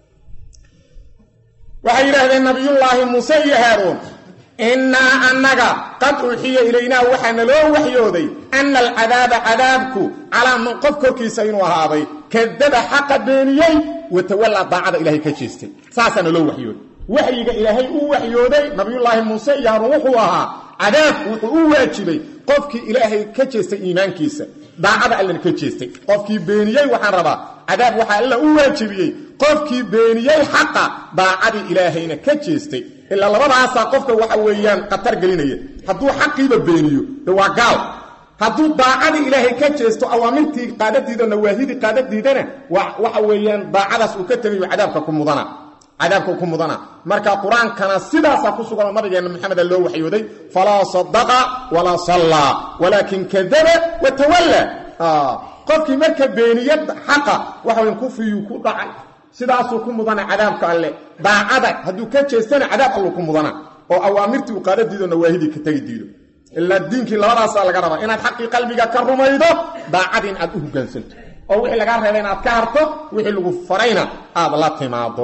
waxay yidhaahdeen nabiyullaahi muuse iyo haaruun innaa annaga qad uuxiya ilaynaa waxaa naloo waxyooday anna alcadaaba cadaabku calaa man qof korkiisa inuu ahaaday kadaba xaqa beeniyey watawallaa daacada ilaahay ka jeestay saasaa naloo waxyooday waxyiga ilaahay u waxyooday nabiyullaahi muuse iyo haaruun wuxuu ahaa cadaabku wuxuu u waajibay qofkii ilaahay ka jeestay iimaankiisa daacada allana ka jeestay qofkii beeniyey waxaan rabaa cadaab waxaa alla u waajibiyey qofkii beeniyey xaqa daacadii ilaahayna ka jeestay ilaa labadaasaa qofka waxa weeyaan khatar gelinaya hadduu xaqiiba beeniyo de waa gaal hadduu daacadii ilaahay ka jeesto awaamirtii qaadadiida nawaahidii qaadadiidana waxa weeyaan daacadaas uu ka tegayo cadaabka ku mudana cadaabka ku mudana marka qur-aankana sidaasaa ku suganoo nabigeena maxameda loo waxyooday falaa sadaqa walaa sallaa walaakin kadaba wa tawalla qofkii marka beeniya xaqa waxa weyan kufriyuu ku dhacay sidaasuu ku mudana cadaabka alle daacada hadduu ka jeestana cadaab alluu ku mudana oo awaamirtii uu qaada diido nawaahidii ka tegi diido ilaa diinkii labadaasaa laga rabaa inaad xaqii qalbiga ka rumaydo daacadii in aad u hoggaansanto oo wixii lagaa reebay inaad ka harto wixii lagu farayna aad la timaado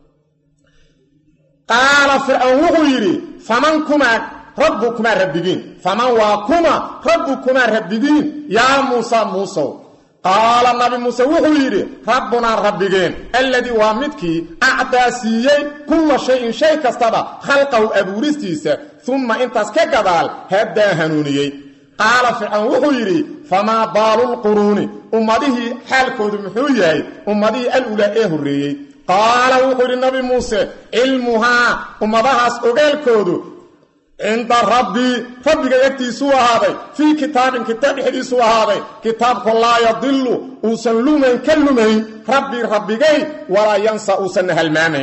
qaala fircoon wuxuu yidhi faman kumaa rabbukumaa rabbigiin faman waa kuma rabbukumaa rabbigiin yaa muusa muusow qaala nabi muuse wuxuu yidhi rabbunaa rabbigeen alladii waa midkii acdaa siiyey kulla shayin shay kastaba khalqahu abuuristiisa umma intaas ka gadaal haddaa hanuuniyey qaala fircoon wuxuu yidhi famaa baalulquruuni ummadihii xaalkoodu muxuu yahay ummadihii alulaa ee horreeyey qaala wuxuu yidhi nabi muuse cilmuhaa ummadahaas ogaalkoodu cinda rabbii rabbiga agtiisuu ahaaday fii kitaabin kitaab dhexdiisuu ahaaday kitaabku laa yadilu uusan lumayn ka lumayn rabbii rabbigay walaa yansa uusanna halmaamayn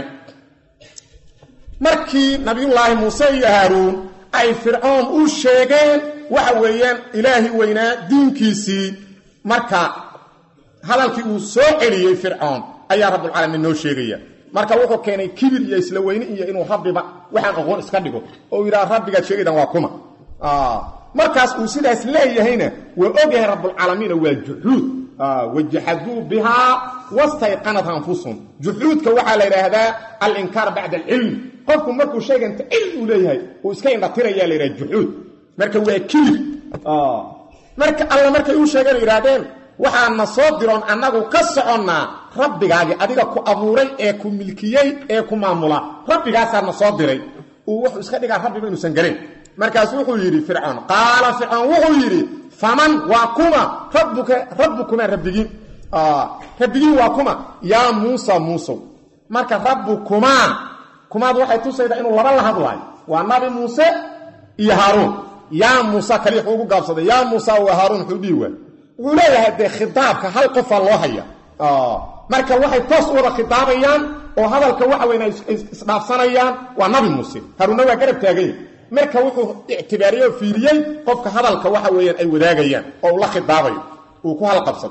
markii nabiyullaahi muuse iyo haaruun ay fircoon u sheegeen waxa weeyaan ilaahi weynaa diinkiisii marka hadalkii uu soo celiyey fircoon ayaa rabbulcaalamiin noo sheegaya marka wuxuu keenay kibir iyo isla weyne iyo inuu rabbiba waxaan aqoon iska dhigo oo yidhaha rabbigaad sheegaydan waa kuma markaas uu sidaas leeyahayna waa ogyahay rabbulcaalamiina waa juxuud wajaxaduu bihaa wastayqanat anfusuhum juxuudka waxaa la yidhaahdaa alinkaar bacda alcilmi qofku markuu sheeganta cilmi uu leeyahay uu iska indhatirayaa la yidhaha juxuud marka waa kibir marka alla markay u sheegeen yidhaahdeen waxaana soo diroon annagu ka soconnaa rabbigaagii adiga ku abuuray ee ku milkiyey ee ku maamula rabbigaasaana soo diray uu wuxuu iska dhigaa rabbiba inuusan garayn markaas wuxuu yidhi fircoon qaala fircoon wuxuu yidhi faman waa kuma rabbuka rabbukumaa rabbigiin rabbigiin waa kuma yaa muusa muusow marka rabbukumaa kumaad waxay tusaydaa inuu laba la hadlaayo waa nabi muuse iyo haaruun yaa muusa kali wuxuu ugu gaabsaday yaa muusa waa haaruun wuxuu dhihi waay wuxuu leeyahay dee khitaabka hal qofaa loo haya marka waxay toos u wada khitaabayaan oo hadalka waxa weyn ay isdhaafsanayaan waa nabi muuse haruunna waa garab taaganya marka wuxuu ictibaariyey oo fiiriyey qofka hadalka waxa weeyaan ay wadaagayaan oo uu la khitaabayo uu ku halqabsado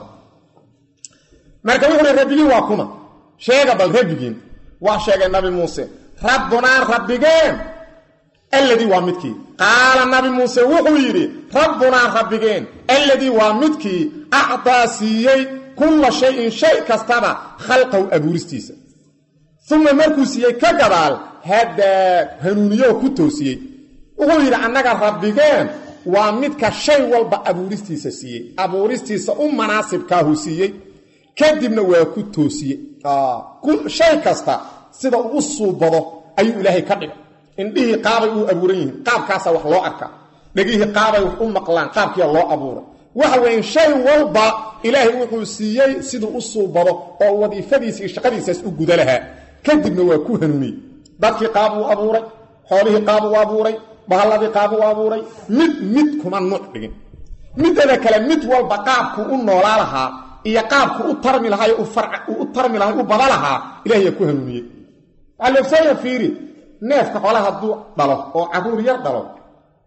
marka wuxuu hi rabbigiin waa kuma sheega bal rabbigiin waa sheegay nabi muuse rabbunaa rabbigeen alladii waa midkii qaala nabi muuse wuxuu yidhi rabbunaa rabbigeen alladii waa midkii acdaa siiyey kulla shayin shay kastaba khalqahu abuuristiisa uma markuu siiyey ka gadaal haddaa hanuuniyooo ku toosiyey wuxuu yidhi annaga rabbigeen waa midka shay walba abuuristiisa siiyey abuuristiisa u manaasibkaahu siiyey kadibna waa ku toosiyey shay kasta sida uu u suubado ayuu ilaahay ka dhigay indhihii qaabay uu abuuran yihiin qaabkaasaa wax loo arkaa dhegihii qaabay wax u maqlaan qaabkiia loo abuuray waxa weeye shay walba ilaahay wuxuu siiyey siduu u suubado oo wadiifadiisa iyo shaqadiisaas u guda lahaa kadibna waa ku hanuuniyey dadkii qaab uu abuuray xoolihii qaab uu abuuray bahalladii qaab uu abuuray mid mid kuma nuuc dhigin midada kale mid walba qaabkuu u noolaa lahaa iyo qaabku u tarmi lahaa u tarmi lahaa u bada lahaa ilahay yaa ku hanuuniyey waxaa loogsaaya fiiri neefka xoolaha hadduu dhalo oo carruur yar dhalo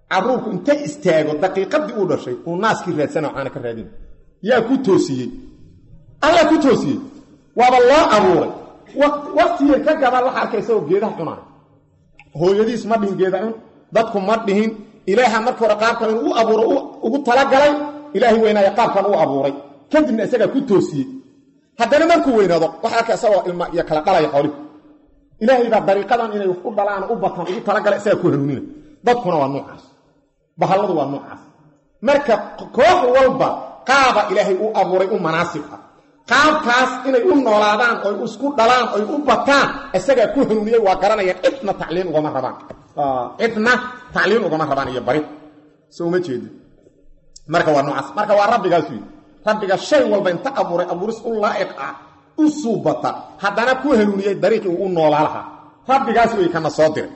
caruurku inta istaago daqiiqadii uu dhashay uu naaskii raadsana caana ka raadina yaa ku toosiyey alla ku toosiyey waaba loo abuuray waktigay ka gabaan waxa arkay isagoo geedaha cunaa hooyadiis ma dhihin geeda cun dadku ma dhihin ilaaha marka hore qaabkan inuu u abuuro ugu talagalay ilaahay weynaaya qaabkan u abuuray kadibna isagaa ku toosiyey haddana markuu weynaado waxa arkay isagoo ilma iyo kala dhalaya xoolihi ilaahay baa dariiqadan inay wax u dhalaan u bataan ugu talagalay isagaa ku hanuunina dadkuna waa noocaas bahalladu waa noocaas marka koox walba qaaba ilaahay u abuuray u manaasib ah qaabkaas inay u noolaadaan oy isku dhalaan oy u bataan isagaa ku hanuuniyey waa garanayaan cidna tacliin ugama rabaan cidna tacliin ugama rabaan iyo bari so uma jeedi marka waa noocaas marka waa rabbigaas wy rabbiga shay walba inta abuuray abuuris u laa'iq ah u suubata haddana ku hanuuniyey dariiqii uu u noolaa lahaa rabbigaas wey kana soo diray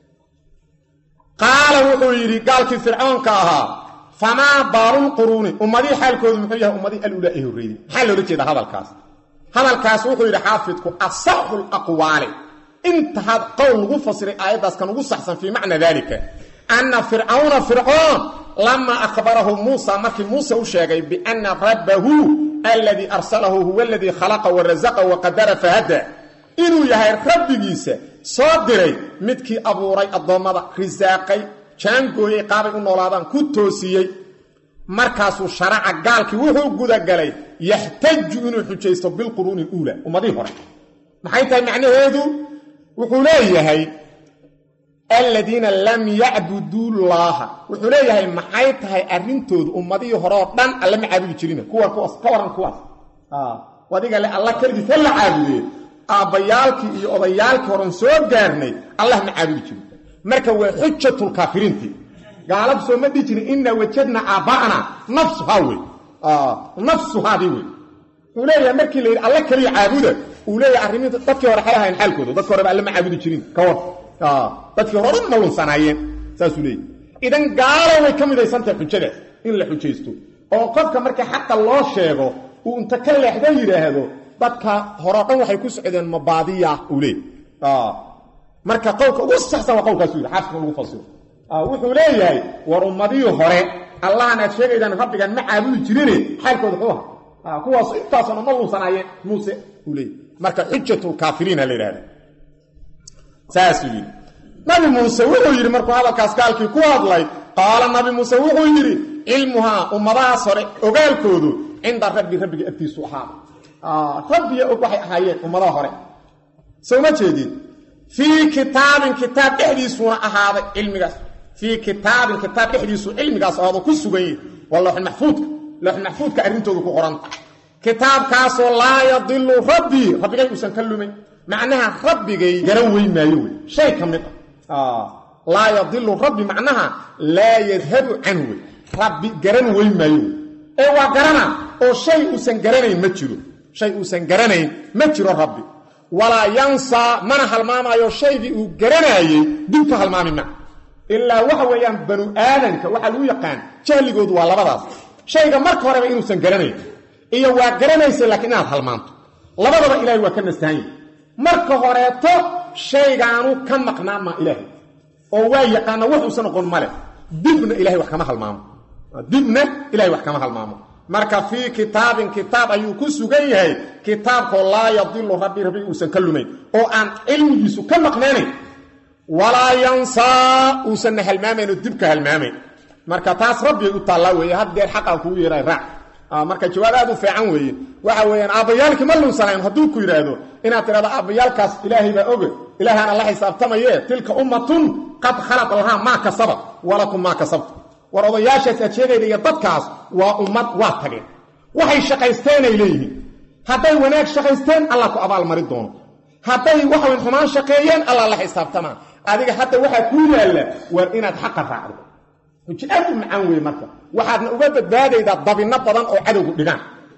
qaala wuxuu yidhi gaalkii fircoonka ahaa famaa baalulquruuni ummadihii xaalkoodu muxuu yahay ummadihii alulaa ee horreeyey maxaa loola jeeda hadalkaas hadalkaas wuxuu yidhi xaafidku asaxu laqwaali inta had qowl lagu fasiray aayaddaas kan ugu saxsan fii macna daalika anna fircawna fircoon lamaa akhbarahu muusa markii muuse u sheegay bianna rabbahu aladii arsalahu huwa aladii khalaqa warasaqa waqadara fahada inuu yahay rabbigiisa soo diray midkii abuuray addoommada risaaqay jaangooyey qaabay u noolaadaan ku toosiyey markaasuu sharaca gaalkii wuxuu gudagalay yaxtaju inuu xujaysto bilquruuni uula ummadihii hore maxay tahay macnaheedu wuxuu leeyahay aladiina lam yacbuduu llaaha wuxuu leeyahay maxay tahay arrintoodu ummadihii horeoo dhan alla ma caabudi jirina kuwan kuwaas ka waran kuwaas adiga le alla keligiis ha la caabudee aabbayaalkii iyo odayaalkii horan soo gaarnay allah ma caabudi jirin marka waa xujatulkaafiriinti gaaladu soo ma dhihi jirin inaa wajadna aabba'ana nafsuhaa wey nafsuhaadii wey wuxuu leeyahay markii la yidhi alla keliya caabuda uu leeyahay arrimii dadkii hore xay ahayn xaalkooda dadki horeba alle ma caabudi jirin ka war dadkii hore dhan ma lunsanaayeen saasuu leeyahy idan gaalo way ka midaysantahay xujadaas in la xujaysto oo qofka marka xaqa loo sheego uu inta ka leexdo yidhaahdo dadka horeo dhan waxay ku socdeen mabaadiya uu leey marka qowlka ugu saxsan waa qowlkaasu yidhi xaafidka lagu fasiro wuxuu leeyahay war ummadihii hore allahan aad sheegaydaan rabbigan ma caabudi jirine xaalkooda xuu aha kuwaas intaasoo dhan ma lunsanaayeen muuse uu leeyay marka xujatulkaafiriina la yidhahda saasuu yidhi nabi muuse wuxuu yidhi markuu hadalkaas gaalkii ku hadlay qaala nabi muuse wuxuu yidhi cilmuhaa ummadahaas hore ogaalkoodu cinda rabbi rabbiga agtiisu ahaada rabbiya og waxay ahaayeen ummadaha hore soo ma jeedin fii kitaabin kitaab dhexdiisuuna ahaaday cilmigaas fii kitaabin kitaab dhexdiisu cilmigaas ahaado ku sugan yihi waa looxulmaxfuudka looxulmaxfuudka arrintoodu ku qoranta kitaabkaasoo laa yadilu rabbii rabbigay uusan ka lumayn macnaha rabbigay garan weyn maayo wey shay ka mid ah laa yadilu rabbi macnaha laa yadhabu canhu wey rabbi garan weyn maayo wey ee waa garana oo shay uusan garanayn ma jiro shay uusan garanayn ma jiro rabbi walaa yansaa mana halmaamaayo shaygii uu garanaayey dib ka halmaami ma ilaa waxa weeyaan banu aadanka waxaa lagu yaqaan jahligoodu waa labadaas shayga marka horeba inuusan garanayn iyo waa garanaysa laakiin inaad halmaanto labadaba ilaahay waa ka nastahanyahy marka horeeto shaygaanu ka maqnaa maa ilaahay oo waa yaqaana wuxuusan noqon male dibna ilahay wax kama halmaamo dibna ilahay wax kama halmaamo marka fii kitaabin kitaab ayuu ku sugan yahay kitaabkoo laa yadilu rabbi rabbi uusan ka lumayn oo aan cilmigiisu ka maqnaanayn walaa yansaa uusanna halmaamayn oo dibka halmaamayn marka taas rabbigay u taallaa weeye haddeer xaqaa kugu yeehay raac marka jawaab aad u fiican weeye waxa weeyaan aabbayaalkii ma lunsanayn hadduu ku yidhaahdo inaad tidhahdo aabbayaalkaas ilaahay baa oge ilaahaana la xisaabtamaye tilka ummatun qad khalaq lahaa maa kasabat walakum maa kasabtu war odayaashaas aad sheegayda iyo dadkaas waa ummad waa tageen waxay shaqaysteenay leeyihiin hadday wanaag shaqaysteen allah ku abaalmari doono hadday waxawn xumaan shaqeeyeen allah la xisaabtamaa adiga hadda waxaa kuu yaalla waar inaad xaqa raacdo xuji aad u macaan weye marka waxaadna uga badbaadaydaa dabinno badan oo cadowgu dhigaan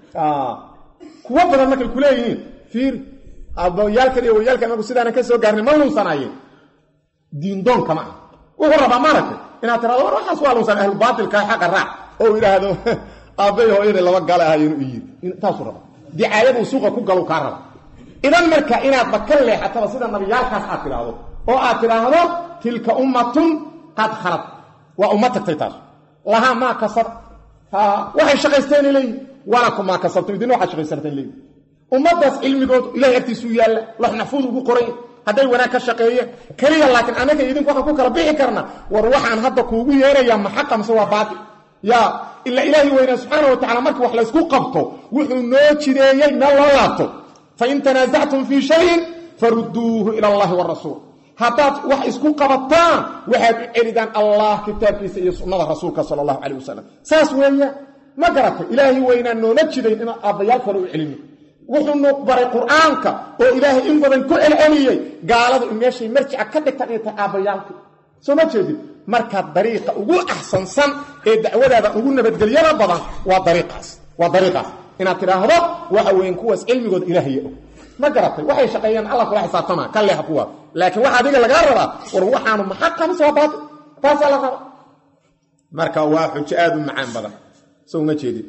kuwo badan markay ku leeyihiin fiir abayaalkan iyo wayaalkan marku sidaanan ka soo gaarnay ma lunsanaayeen diindoonka ma ah wuxuu rabaa maaragtay inaad tirado war waxaas waa lunsan ahlubaatilka xaqa raac oo idhaahdo aabbay hooyada laba gale ahaayeen u yiri taasuu raba dicaayaduu suuqa ku galu kaa raba idan marka inaadba ka leexataba sida nabiyaalkaas aad tidhaahdo oo aad tidhaahdo tilka ummatun qad khalad waa umma tagtay taas lahaa maa kasab waxay shaqaysteenay leeyihin walakum maa kasabtum idin waxaad shaqaysanteen leeyihin ummaddaas cilmigoodu ilahay agtiisuu yaalla lox maxfuud ugu qoray hadday wanaag ka shaqeeyeen keliya laakiin anaga idinku waxaan ku kala bixi karna war waxaan hadda kuugu yeerayaa ma xaqa mise waa baatil yaa ila ilaahi weynaa subxaana wa tacala markii wax laysku qabto wuxuu noo jideeyey meel loo laabto fain tanaasactum fii shayin farudduuhu ila allahi warasuul haddaad wax isku qabataan waxaad u celidaan allah kitaabkiisa iyo sunnada rasuulka sala allahu calayh wasalam saas weeya ma garatay ilaahi weynaa noona jidayn inaan aabbayaal kale u celino wuxuu nu baray qur-aanka oo ilaahay in badan ku celceliyey gaaladu in meeshay marjica ka dhigtaan inay tahay aabbayaalka soo ma jeedid marka dariiqa ugu axsansan ee dacwadaada ugu nabadgelyada badan waa dariiqaas waa dariiqaas inaad tidhaahdo waxa weyn kuwaas cilmigooda ilaahaya og ma garatay waxay shaqeeyaan allah kula xisaabtama ka leeha kuwa laakiin waxa adiga lagaa rabaa war waxaanu maxaqa mise waa baatil taasaa la rabaa marka waa xujo aada u macaan badan soo uma jeedid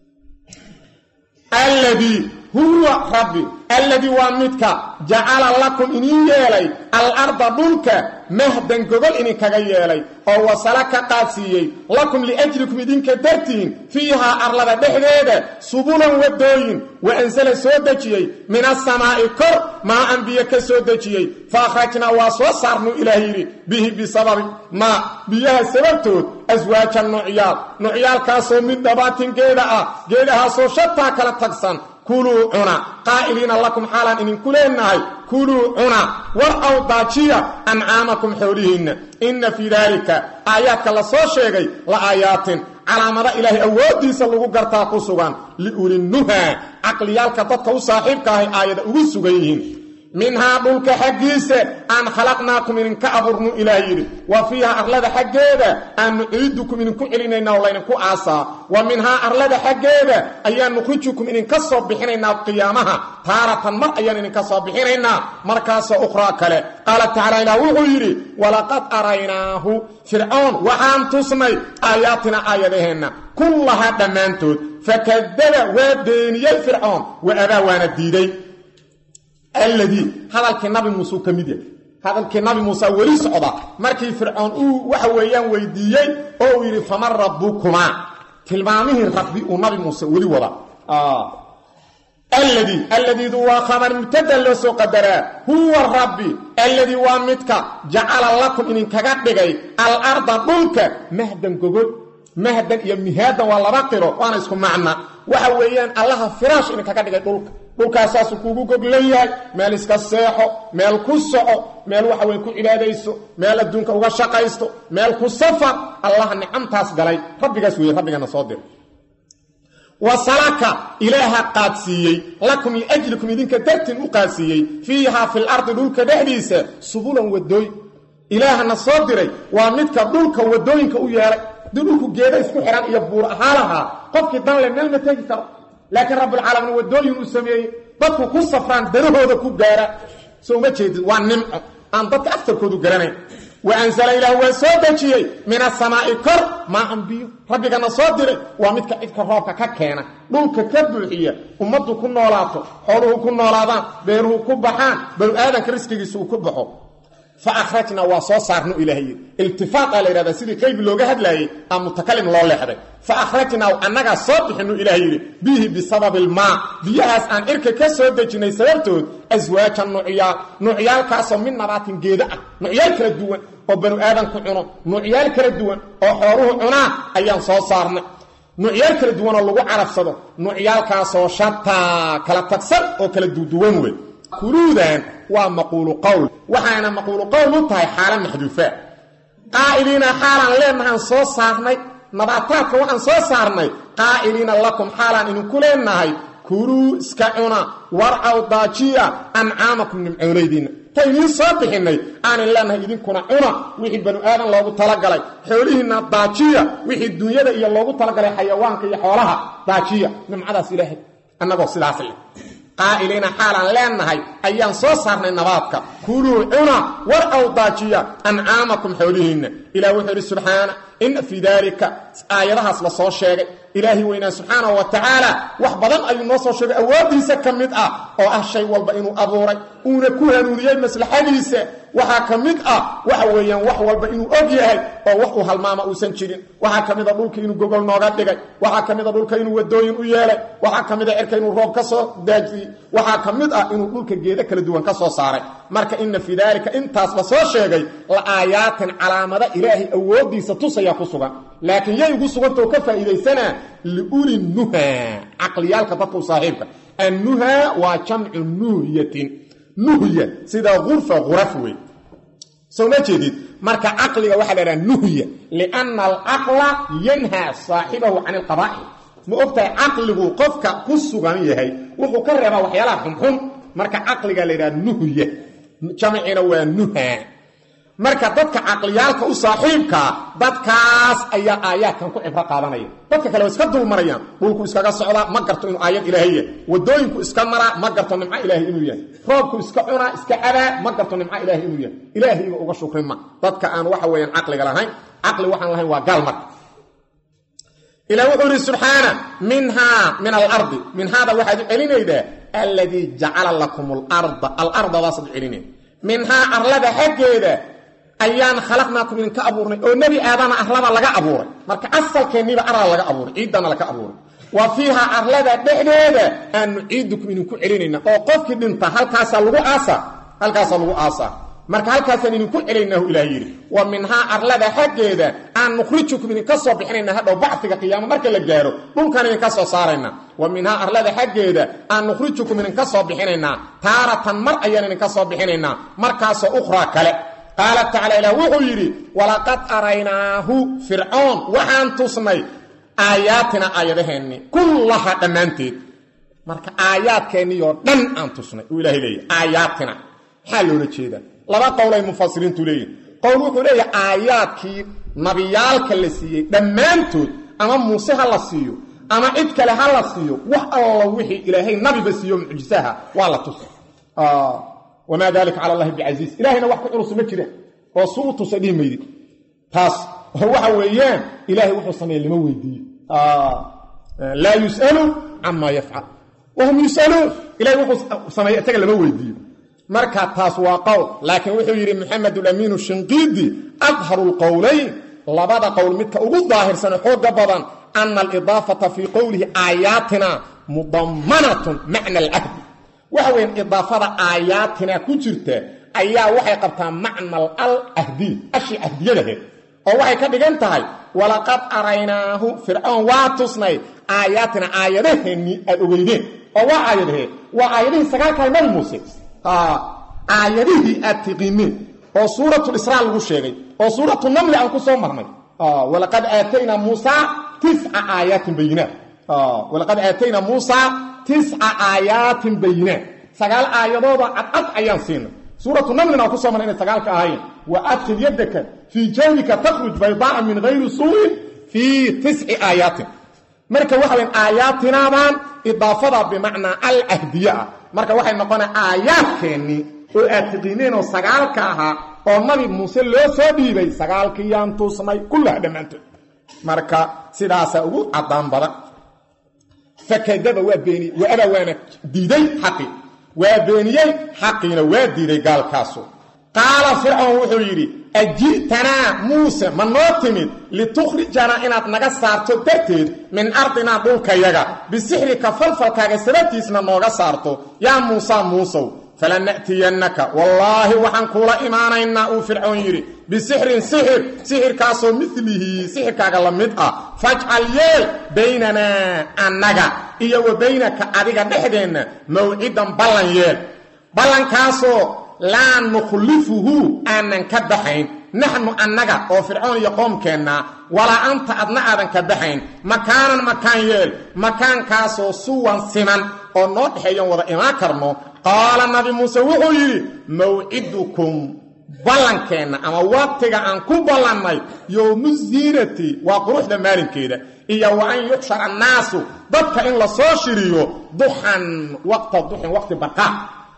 alladii huwa rabbi alladii waa midka jacala lakum idin yeelay alarda dhulka mahdan gogol idinkaga yeelay oo wasala ka qaadsiiyey lakum liajlikum idinka dartiin fiihaa arlada dhexdeeda subulan wadooyin wa ansala soo dejiyey min asamaa'i kor maa an biyo ka soo dejiyey fa akhrajnaa waa soo saarnuu ilaah yidhi bihi bisababi maa biyaha sababtood aswaaja nucyaal nucyaalkaasoo mid dhabaatin geeda ah geedahaasoo shataa kala tagsan kuluu cuna qaa'iliina lakum xaalaan idinku leenahay kuluu cuna war aw daajiya ancaamakum xoolihiinna inna fii daalika aayaadka la soo sheegay la aayaatin calaamada ilaahay awooddiisa lagu gartaa ku sugan liulinnuhaa caqliyaalka dadka u saaxiibka ahay aayada ugu sugan yihiin minhaa dhulka xaggiisa aan khalaqnaakum idinka abuurnu ilaah yidhi wa fiiha arlada xaggeeda aan nuciidukum idinku celinayna oo laydinku aasaa wa minhaa arlada xaggeeda ayaan nukhrijukum idinka soo bixinaynaa qiyaamaha taaratan mar ayaan idinka soo bixinaynaa markaasoo ukhraa kale qaala tacaala ilaah wuxuu yidhi walaqad araynaahu fircoon waxaan tusnay aayaatina aayadaheenna kullahaa dhammaantood fakadaba waa beeniyey fircoon wa abaa waana diiday alladii hadalkii nabi muuse uu ka mid yahay hadalkii nabi muuse weli socda markii fircoon uu waxa weeyaan weydiiyey oo uu yidhi faman rabbukumaa tilmaamihii rabbi uu nabi muuse weli wada alladii alladiidu waa khabar mubtada loo soo qadaraa huwa rabbi alladii waa midka jacala lakum idinkaga dhigay alarda dhulka mahdan gogol mahdan iyo mihaadan waa laba qiro waana isku macna waxa weeyaan allaha firaash idinkaga dhigay dhulka dhulkaasaasuu kuugu goglan yahay meel iska seexo meel ku soco meel waxa weye ku cibaadayso meel adduunka uga shaqaysto meel ku safar allaha nicamtaas galay rabbigaas weeye rabbigana soo dir wasalaka ilaaha qaadsiiyey lakum liajlikum idinka dartiin u qaadsiiyey fiihaa fil ardi dhulka dhexdiisa subulan wadooy ilaahana soo diray waa midka dhulka wadooyinka u yeelay dii dhulku geeda isku xihan iyo buur ahaalahaa qofkii danle meel ma tegi karo laakiin rabbilcaalamiin wadooyin uu sameeyey dadku ku safraan danahooda ku gaara soo uma jeedid waa nimco aan dadka aftarkoodu garanayn wa ansala ilaah waa soo dejiyey min asamaa'i kor maahan biyo rabbigana soo diray waa midka cidka roobka ka keena dhulka ka buuxiya ummaddu ku noolaato xooluhu ku noolaadaan beeruhu ku baxaan banu aadanka riskigiisa uu ku baxo fa akhrajna waa soo saarnu ilaahay iltifaaqa la yidhahdaa sidii qaybi looga hadlaayey aa mutakalim loo leexday fa akhrajnaa annagaa soo bixinu ilaah yidhi bihi bisababi ilmaa biyahaas aan cirka ka soo dejinnay sababtood aswaaja nucyaal nucyaalkaasoo mid nabaatin geeda ah nucyaal kala duwan oo banu aadanku cuno nucyaal kala duwan oo xooluhu cunaa ayaan soo saarnay nucyaal kala duwan oo lagu carabsado nucyaalkaasoo shataa kala tagsan oo kala duduwan wey kuluudan waa maquulu qowl waxaana maquulu qowl u tahay xaala maxduufaa qaa'iliina xaalaan leenahaan soo saarnay nabaataadka waxaan soo saarnay qaa'iliina lakum xaalaan idinku leenahay kuluu iska cuna warcaw daajiya ancaamakum nimcoonaydiinna ta idiin soo bixinnay aanin leenahay idinkuna cuna wixii banu aadan loogu talagalay xoolihiinna daajiya wixii dunyada iyo loogu talagalay xayawaanka iyo xoolaha daajiya nimcadaas ilaahay annagoo sidaas leh qaa'iliina xaalaan leenahay ayaan soo saarnay nabaadka kuluu cuna war aw daajiya ancaamakum xoolihiinna ilah wuxuu idhi subxaana inna fii daalika aayadahaas la soo sheegay ilaahi weynaa subxaanahu wa tacaala wax badan ayuu noo soo sheegay awooddiisa ka mid ah oo ah shay walba inuu abuuray uuna ku hanuuniyey maslaxadiisa waxaa ka mid ah waxa weeyaan wax walba inuu og yahay oo wax uu halmaama uusan jirin waxaa ka mid a dhulka inuu gogol nooga dhigay waxaa ka mid a dhulka inuu wadooyin u yeelay waxaa ka mid a cirka inuu roob ka soo daajiyey waxaa ka mid ah inuu dhulka geedo kala duwan ka soo saaray marka ina fii daalika intaasba soo sheegay la aayaatin calaamada ilaahay awooddiisa tusayaa ku sugan laakiin yay ugu sugantao ka faa'iidaysanaa liuli nuha caqliyaalka dadka u saaxiibka annuha waa jamcu nuhyatin nuhya sida urfa uraf wey soo ma jeedid marka caqliga waxaa la dhaha nuhya lianna alcaqla yanhaa saaxibahu can ilqabaa'il ma ogtahay caqligu qofka ku sugan yahay wuxuu ka reebaa waxyaalaha xunxun marka caqliga la yidhaha nuhya jamcina waa nuha marka dadka caqliyaalka u saaxiibkaa dadkaas ayaa aayaadkan ku cibro qaadanaya dadka kale waa iska dulmarayaan dhulku iskaga socdaa ma garto inuu aayad ilaahay yahay wadooyinku iska maraa ma garto nimco ilaahay inuu yahay roobku iska cunaa iska cabaa ma garto nimco ilaahay inuu yahay ilaahayba uga shukrin ma dadka aan waxa weeyaan caqliga lahayn caqli waxaan lahayn waa gaal marka ilah wuxuu yidhi subxaana minhaa min alardi minhaada waxaad u celinaydaa alladii jacala lakum alarda alardadaasaad u celinayda minhaa arlada xaggeeda ayaan khalaqnaakum idinka abuurnay oo nebi aadana arlada laga abuuray marka asalkeenniiba arla laga abuuray ciiddana laga abuuray wa fiiha arlada dhexdeeda aan nuciidukum idinku celinayna oo qofkii dhinta halkaasaa lagu aasaa halkaasaa lagu aasaa marka halkaasaan idinku celinaynahu ilaah yidhi wa minhaa arlada xaggeeda aan nukhrijukum idinka soo bixinayna hadhow bacfiga qiyaamo marka la gaaro dhulkaan idinka soo saarayna wa minhaa arlada xaggeeda aan nukhrijukum idinka soo bixinaynaa taaratan mar ayaan idinka soo bixinaynaa markaasoo ukhraa kale qaala tacala ilaah wuxuu yidhi walaqad araynaahu fircoon waxaan tusnay aayaatina aayadaheenni kullaha dhammaanteed marka aayaadkeenniioo dhan aan tusnay uu ilahay leeyahy aayaatina maxaa loola jeedaa laba qowlay mufasiriintu leeyihin qowl wuxuu leeyahay aayaadkii nabiyaalka la siiyey dhammaantood ama muuse ha la siiyo ama cid kale ha la siiyo wax alla wixii ilaahay nabiba siiyo mucjisaha waa la tusa wamaa dalika cala allahi bicasiis ilahayna wax ku culus ma jiraan oo su u tusa dhihi maydid taas waxa weeyaan ilahay wuxuu sameeye lama weydiiyo laa yus'alu camaa yafcal wahum yus'aluun ilahay wuxuu sameeye isaga lama weydiiyo marka taas waa qowl laakiin wuxuu yidhi maxamed ulamiinu shinqiidi adharu lqowlayn labada qowl midka ugu daahirsan xooga badan ana alidaafata fii qowlihi aayaatina mudammanatun macna alcahdi waxa weyan idaafada aayaatina ku jirta ayaa waxay qabtaa macnal al ahdiy ashii ahdiyadaheed oo waxay ka dhigan tahay walaqad araynaahu fircoon waa tusnay aayaatina aayadaheennii aad ogeydeen oo waa aayadaheed waa aayadihii sagaalkahay nabi muuse aayadihii aad tiqiineen oo suuratulisraa lagu sheegay oo suuratu namli aan ku soo marnay walaqad aataynaa muusa tica aayaatin bayinaat walaqad aataynaa muusa tisca aayaatin bayinaat sagaal aayadooda cadcad ayaan siinay suuratu namlin aan ku soo marnay inay sagaalka ahaayeen wa adkhil yaddaka fii jawbika takhruj baydaa'a min hayri suu'in fii tisci aayaatin marka waxa weyn aayaatinaadaan idaafada bimacnaa alcahdiye ah marka waxay noqonaa aayaadkeennii oo aad tiqiineen oo sagaalka ahaa oo nabi muuse loo soo dhiibay sagaalkiiyaan tuusnay kullaha dhammaantood marka sidaasaa ugu caddaan badan fakadaba waa beeniyey waaba waana diiday xaqii waa beeniyey xaqiina waa diiday gaalkaasu qaala fircoon wuxuu yidhi aji'tanaa muuse ma noo timid litukhrijanaa inaad naga saarto darteed min ardinaa dhulkayaga bisixrika falfalkaaga sababtiisna nooga saarto yaa muusa muusow falana'tiyannaka wallaahi waxaan kuula imaanaynaa uu fircoon yidhi bisixrin sixir sixirkaasoo milihi sixirkaaga la mid ah fajcal yeel baynanaa annaga iyo wa baynaka adiga dhexdeenna mawcidan ballan yeel ballankaasoo laa nukhlifuhu aanan ka baxayn naxnu annaga oo fircoon iyo qoomkeenna walaa anta adna aadan ka baxayn makaanan makaan yeel makaankaasoo suwan siman oo noo dhexeeyan wada imaan karno qaala nabi muuse wuxuu yidhi mawcidukum ballankeenna ama waqtiga aan ku ballannay yowmu ziinati waa quruxda maalinkeeda iyo wa an yuxshar annaasu dadka in la soo shiriyo duxan waqta duxin waqti barqaa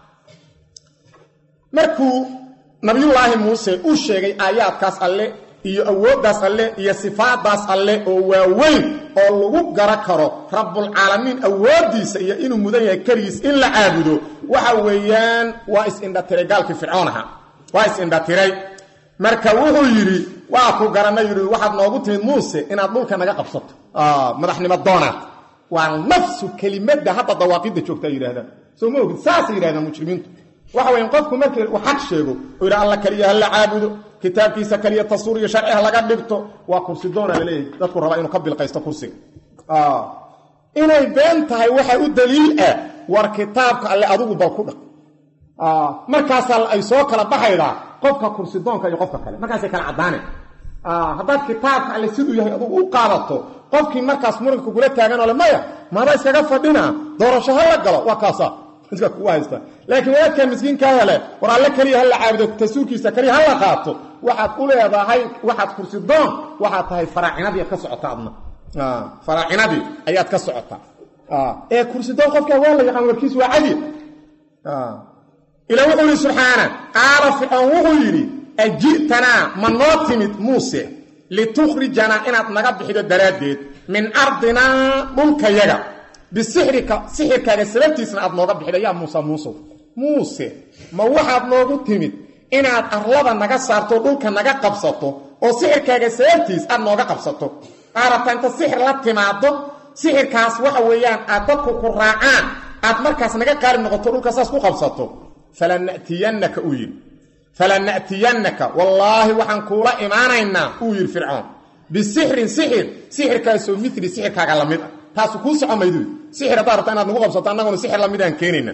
markuu nabiyullaahi muuse u sheegay aayaadkaas alle iyo awooddaas alle iyo sifaadaas alle oo waaweyn oo lagu gara karo rabbulcaalamiin awooddiisa iyo inuu mudan yahay keligiis in la caabudo waxa weeyaan waa is-indhatiray gaalkii fircoon ahaa waa is-indhatiray marka wuxuu yidhi waa ku garanay yidhi waxaad noogu timid muuse inaad dhulka naga qabsato madaxnimo doonaad waa nafsu kelimadda hadda dawaaqidda joogta ay yidhahdaan soo ma ogid saasay yidhahdaan mujrimiintu waxa weyan qofku markii uu xaq sheego oo yidha alla keliya ha la caabudo kitaabkiisa keliya tasuur iyo sharci ha laga dhigto waa kursi doona laleeyahay dadku rabaa inuu ka bilqaysto kursiga inay been tahay waxaa u daliil ah war kitaabka alle adigu bal ku dhaq markaasaa ay soo kala baxaydaa qofka kursi doonka iyo qofka kale markaasay kala caddaaneen haddaad kitaabka alle siduu yahay adugu u qaadato qofkii markaas muranka kugula taagan oo le maya maada iskaga fadhina doorasho ha la galo waa kaasa iska kugu haysta laakiin wadaadka miskiinkaa hele war alle keliya ha la caabudo tasuurkiisa keliya ha la qaato waxaad u leedahay waxaad kursi doon waxaad tahay faraacinadii ka socota adna faraacinadii ayaad ka socotaa ee kursi doon qofkaa waa la yaqaan warkiis waa cadi ila wuxuu yidhi subxaana qaala fircoon wuxuu yidhi aji'tanaa ma noo timid muuse litukhrijanaa inaad naga bixido daraaddeed min ardinaa dhulkayaga bisixrika sixirkaaga sababtiisna aad nooga bixido yaa muuse muusow muuse ma waxaad noogu timid inaad arlada naga saarto dhulka naga qabsato oo sixirkaaga sababtiis aad nooga qabsato qaarata inta sixir la timaado sixirkaas waxa weeyaan aad dadku ku raacaan aad markaas naga qaali noqoto dhulka saas ku qabsato falanatiyannaka uu yidhi falana'tiyannaka wallaahi waxaan kuula imaanaynaa uu yidhi fircoon bisixrin sixir sixirkaasoo mili sixirkaaga la mid ah taasu kuu soco maydu sixir haddaad rabta inaad nagu qabsato annaguna sixir lamid aan keenayna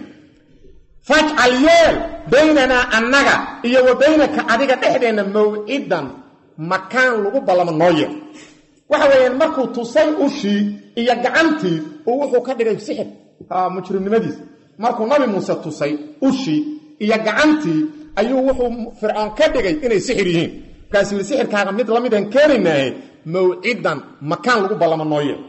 fajcal yeel baynanaa annaga iyo wa baynaka adiga dhexdeenna mawcidan makaan lagu ballamo noo yeel waxa weeyaan markuu tusay ushii iyo gacantii uu wuxuu ka dhigay sixir mujrimnimadiis markuu nabi muuse tusay ushii iyo gacantii ayuu wuxuu fircoon ka dhigay inay sixir yihiin markaasuu yidhi sixirkaaga mid lamidaan keenaynaahe mawcidan makaan lagu ballamo noo yeel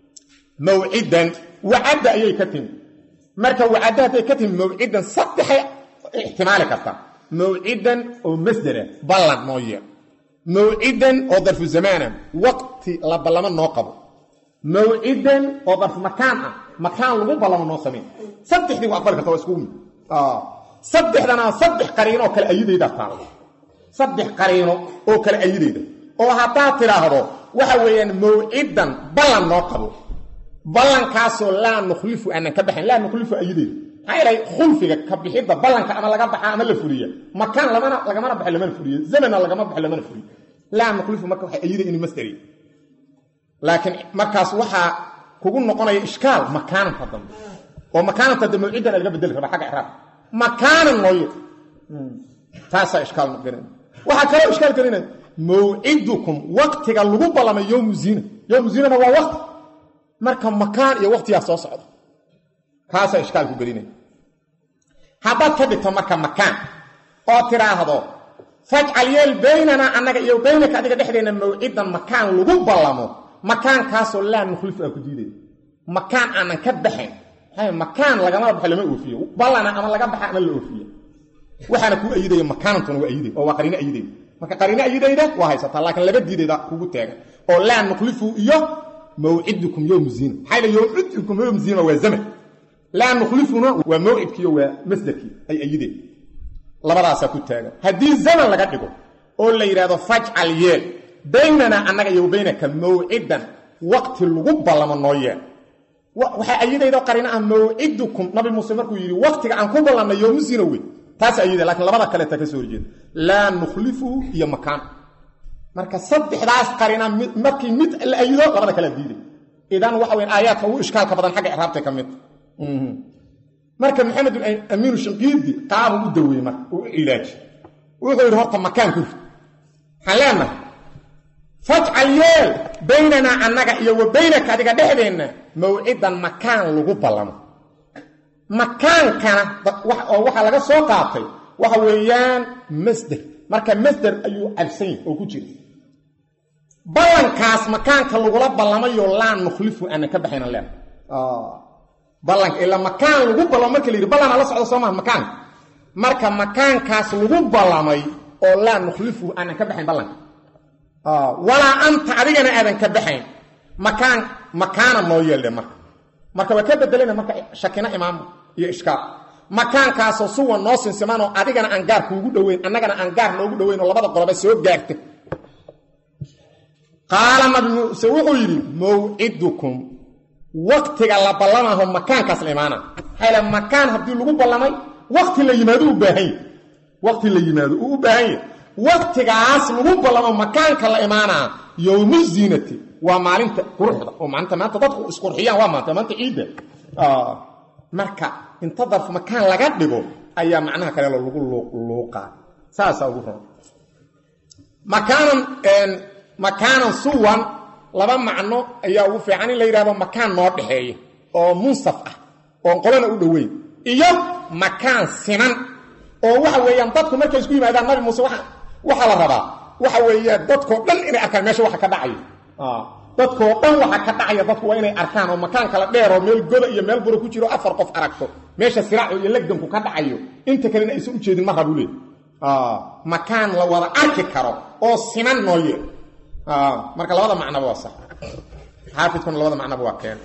mawcidan wacadda ayay ka timi marka wacadda hadday ka timi mawcidan saddexay ixtimaali kartaa mawcidan oo masdera ballan noo yeel mawcidan oo darfu zamaana waqti la ballamo noo qabo mawcidan oo darfu makaan ah makaan lagu ballamo noo samayn saddexdii waa aqbali karta waa iskugu mid saddexdana saddex qariino oo kale ayadayda taala saddex qariino oo kale ayadayda oo haddaad tidhaahdo waxa weeyaan mawcidan ballan noo qabo ballankaasoo laa nukhlifu aanan ka baxayn laa nukhlifu ayadayda maxaa yeelay khulfiga ka bixidda ballanka ama laga baxa ama la fuliya makaan lamana lagamana baxo lamana fuliyo zamana lagama baxo lamana fuliyo laa nukhlifu marka waxay ayada inuu masdari laakiin markaas waxaa kugu noqonaya ishkaal makaananta dambe oo makaananta dambe mawcidan laga bedeli raba xagga icraab makaanan nooye taasaa ishkaal gelina waxaa kaloo ishkaal gelinaya mawcidukum waktiga lagu ballamay yowmu ziina yowmu ziinana waa wakti marka makaan iyo waktiyaa soo socda kaasaa ishkaalku gelinaya haddaad ka dhigto marka makaan oo tidhaahdo fajcal yeel baynanaa annaga iyo baynaka adiga dhexdeenna mawcidan makaan lagu ballamo makaankaasoo laa nukhlifu aan ku diidaya makaan aanan ka baxayn makaan lagama baxo lama oofiyo ballana ama laga baxa ama la oofiye waxaana kuu ayidaya makaanantuna waa ayidaya oo waa qariino ayidayda marka qariino ayidayda waa haysataa laakiin laba diidayda kugu taagan oo laa nukhlifu iyo mawcidukum yowm ziina maxaa yidhi yowmcidukum yowm ziina waa zaman laa nukhlifuna waa mawcidkiiyo waa masdarkii ay ayideen labadaasaa ku taagan haddii zaman laga dhigo oo la yidhahdo fajcal yeel baynanaa annaga iyo baynaka mawcidan waqti lagu ballamo noo yeel waxaa ayidaydo qarina ah mawcidukum nabi muuse markuu yidhi waqtiga aan ku ballannay yowmu zina wey taas ayida lakiin labada kaleeta ka soo horjeeda laa nukhlifu iyo makaan marka saddexdaas qarina markii mid la ayido labada kala diiday idan waxa weyn aayaadka ugu ishkaalka badan xagga icraabtay ka mid marka maxamed amiinu shinqiidi qaabu u daweeyey marka uu u cilaaji wuxuu yidhi horta makaan ku rid waxaan leenahay fajcal yeel baynanaa annaga iyo wa baynaka adiga dhexdeenna mawcidan makaan lagu ballamo makaankana oo waxaa laga soo qaatay waxa weeyaan masder marka masder ayuu cabsan yahy oo ku jira ballankaas makaanka lagula ballamayo laa nukhlifu aanan ka baxayna leen ballanka ilaa makaan lagu ballamo marka la yidhi ballana la socda soo maha makaanka marka makaankaas lagu ballamay oo laa nukhlifu aanan ka baxayn ballanka walaa anta adigana aadan ka baxayn makaan makaana noo yeeldhe marka marka waa ka bedelana marka shakina imaamo iyo ishkaal makaankaasoo suwan noo sinsimanoo adigana aan gaar kuugu dhoweyn annagana aan gaar noogu dhoweyn oo labada qoloba soo gaarta qaala nabi muuse wuxuu yidhi mawcidukum waktiga la ballamaho makaankaas la imaana maxaa la makaan haddii lagu ballamay wakti la yimaado u baahan yahy wakti la yimaado uu u baahan yahy waktigaas lagu ballamo makaanka la imaanaa yowmu ziinati waa maalinta quruxda oo maalinta maanta dadku isqurxiyaan waa maanta maanta ciidda marka inta darf makaan laga dhigo ayaa macnaha kale lagu luuqaa saasaa ugu ron makaanan makaanan suwan laba macno ayaa ugu fiican in la yidhahdo makaan noo dhexeeya oo munsaf ah oon qolana u dhoweyn iyo makaan siman oo waxa weeyaan dadku markay isku yimaadaan nabi muuse waa waxaa la rabaa waxa weeyaan dadkoo dhan inay arkaan meesha waxa ka dhacayo dadkoo dhan waxa ka dhacaya dadku waa inay arkaan oo makaan kala dheer oo meel goda iyo meel buro ku jiro afar qof aragto meesha siraacu iyo legdanku ka dhacayo inta kalena aysan ujeedin ma rabu leey makaan la wada arki karo oo siman noo yeel marka labada macnaba waa sax xaafidkuna labada macnaba waa keen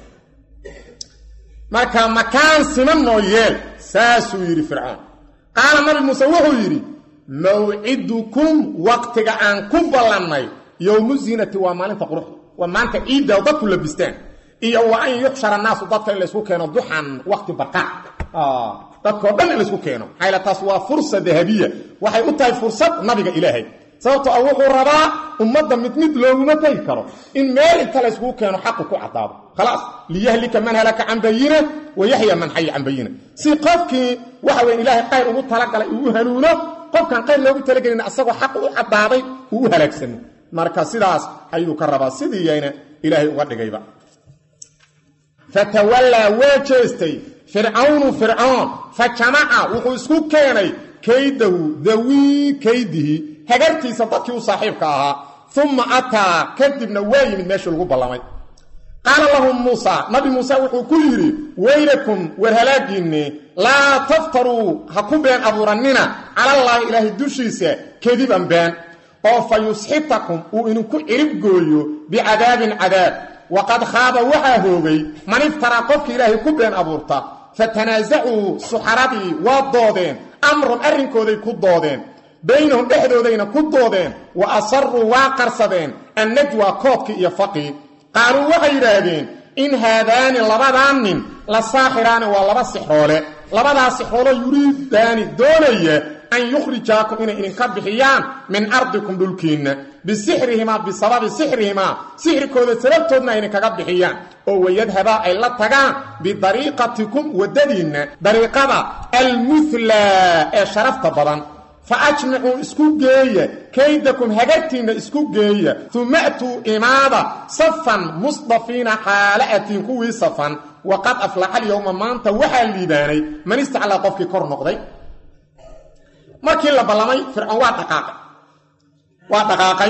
marka makaan siman noo yeel saasuu yidhi fircoon qaala nabi muuse wuxuu yidhi mawcidukum waqtiga aan ku ballannay yowmu ziinati waa maalinta quruxda waa maanta ciidda dadku labistaan iyo wa an yuxshara naasu dadka in laysku keeno duxan waqti barqaac dadkao dhan in laysku keeno maxaa taas waa fursa dahabiya waxay u tahay fursad nabiga ilaahay sababto a wuxuu rabaa ummadda mid mid looguma tegi karo in meel inta layskugu keeno xaqu ku caddaado khalaas liyahlika man halaka can bayina wa yaxya man xaya can bayina si qofkii waxa weye ilaahay qayr ugu talagalay uu u hanuuno qofkaan qayr loogu talagelin asagoo xaq u caddaaday uu u halaagsano marka sidaas ayuu ka rabaa sidiiyayna ilaahay uga dhigayba fatawallaa waa jeestay fircawnu fircoon fa jamaca wuxuu isku keenay kaydahu dawii kaydihi hagartiisa dadkii u saaxiibka ahaa uma ataa kadibna waa yimid meeshii lagu ballamay qaala lahum muusa nabi muuse wuxuu ku yidhi weylakum war halaagiinni laa taftaruu ha ku been abuurannina calallaahi ilaahay dushiisa kediban been oo fa yusxitakum uu idinku cirib gooyo bicadaabin cadaab waqad khaaba waxaa hoogay man iftaraa qofka ilaahay ku been abuurta fatanaasacuu suxaradii waa doodeen amran arrinkooday ku doodeen baynahum dhexdoodayna ku doodeen wa asaruu waa qarsadeen annajwa koodkii iyo faqii qaaluu waxay yidhaahdeen in haadaani labadan nin la saaxiraani waa laba sixroole labadaa sixroolo yuriidaani doonaya an yukhrijaakum inay idinka bixiyaan min ardikum dhulkiinna bisixrihimaa bisababi sixrihimaa sixrikooda sababtoodna ay idinkaga bixiyaan oo wayadhabaa ay la tagaan bidariiqatikum waddadiinna dariiqada almuhlaa ee sharafta badan fa ajmicuu isku geeya kaydakum hagartiinna isku geeya uma atuu imaada safan musdafiina xaala'atiin kuwii safan waqad aflaxa alyowma maanta waxaa liibaanay man istaclaa qofkii kor noqday markii la ballamay fircoon waa dhaqaaqay waa dhaqaaqay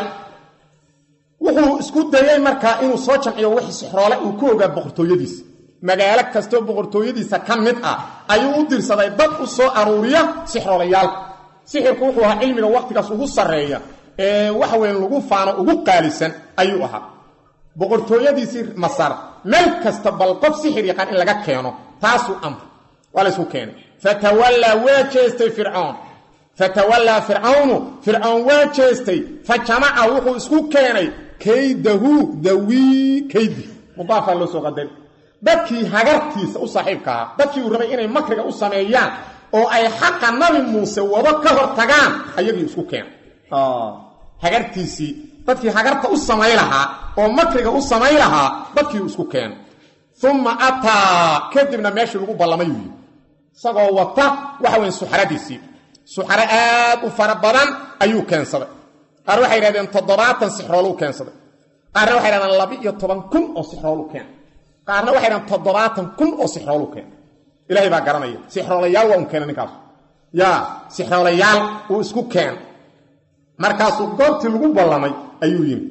wuxuu isku dayey markaa inuu soo jamciyo wixii sixroole uu ku ogaa boqortooyadiisa magaalo kastoo boqortooyadiisa ka mid ah ayuu u dirsaday dad u soo aruuriya sixroolayaalka sixirku wuxuu ahaa cilmiga wakhtigaas ugu sarreeya ee waxa weyn lagu faano ugu qaalisan ayuu ahaa boqortooyadiisii masar meel kasta bal qof sixir yaqaan in laga keeno taasuu amray waa laysku keenay fatawallaa waa jeestay fircoon fatawallaa fircawnu fircoon waa jeestay fa jamaca wuxuu isku keenay kaydahu dawii kaydi mudaafaa loo soo qadari dadkii hagartiisa u saaxiibka ahaa dadkii uu rabay inay makriga u sameeyaan oo ay xaqa nabi muuse wado ka hor tagaan ayagii isku keenay hagartiisii dadkii hagarta u samay lahaa oo makriga u samay lahaa dadkii uu isku keenay uma ataa kadibna meeshii lagu ballamay uu yii isagoo wata waxa weyn suxaradiisii suxaro aad u fara badan ayuu keensaday qaar waxay yidhahdeen toddobaatan sixrooluu keensaday qaarna waxay yidhahdeen laba-iyo toban kun oo sixrooluu keenay qaarna waxay yidhahdeen toddobaatan kun oo sixrooluu keenay ilaahay baa garanaya sixroolayaal waa un keenay ninkaas yaa sixroolayaal uu isku keenay markaasuu goobtii lagu ballamay ayuu yimi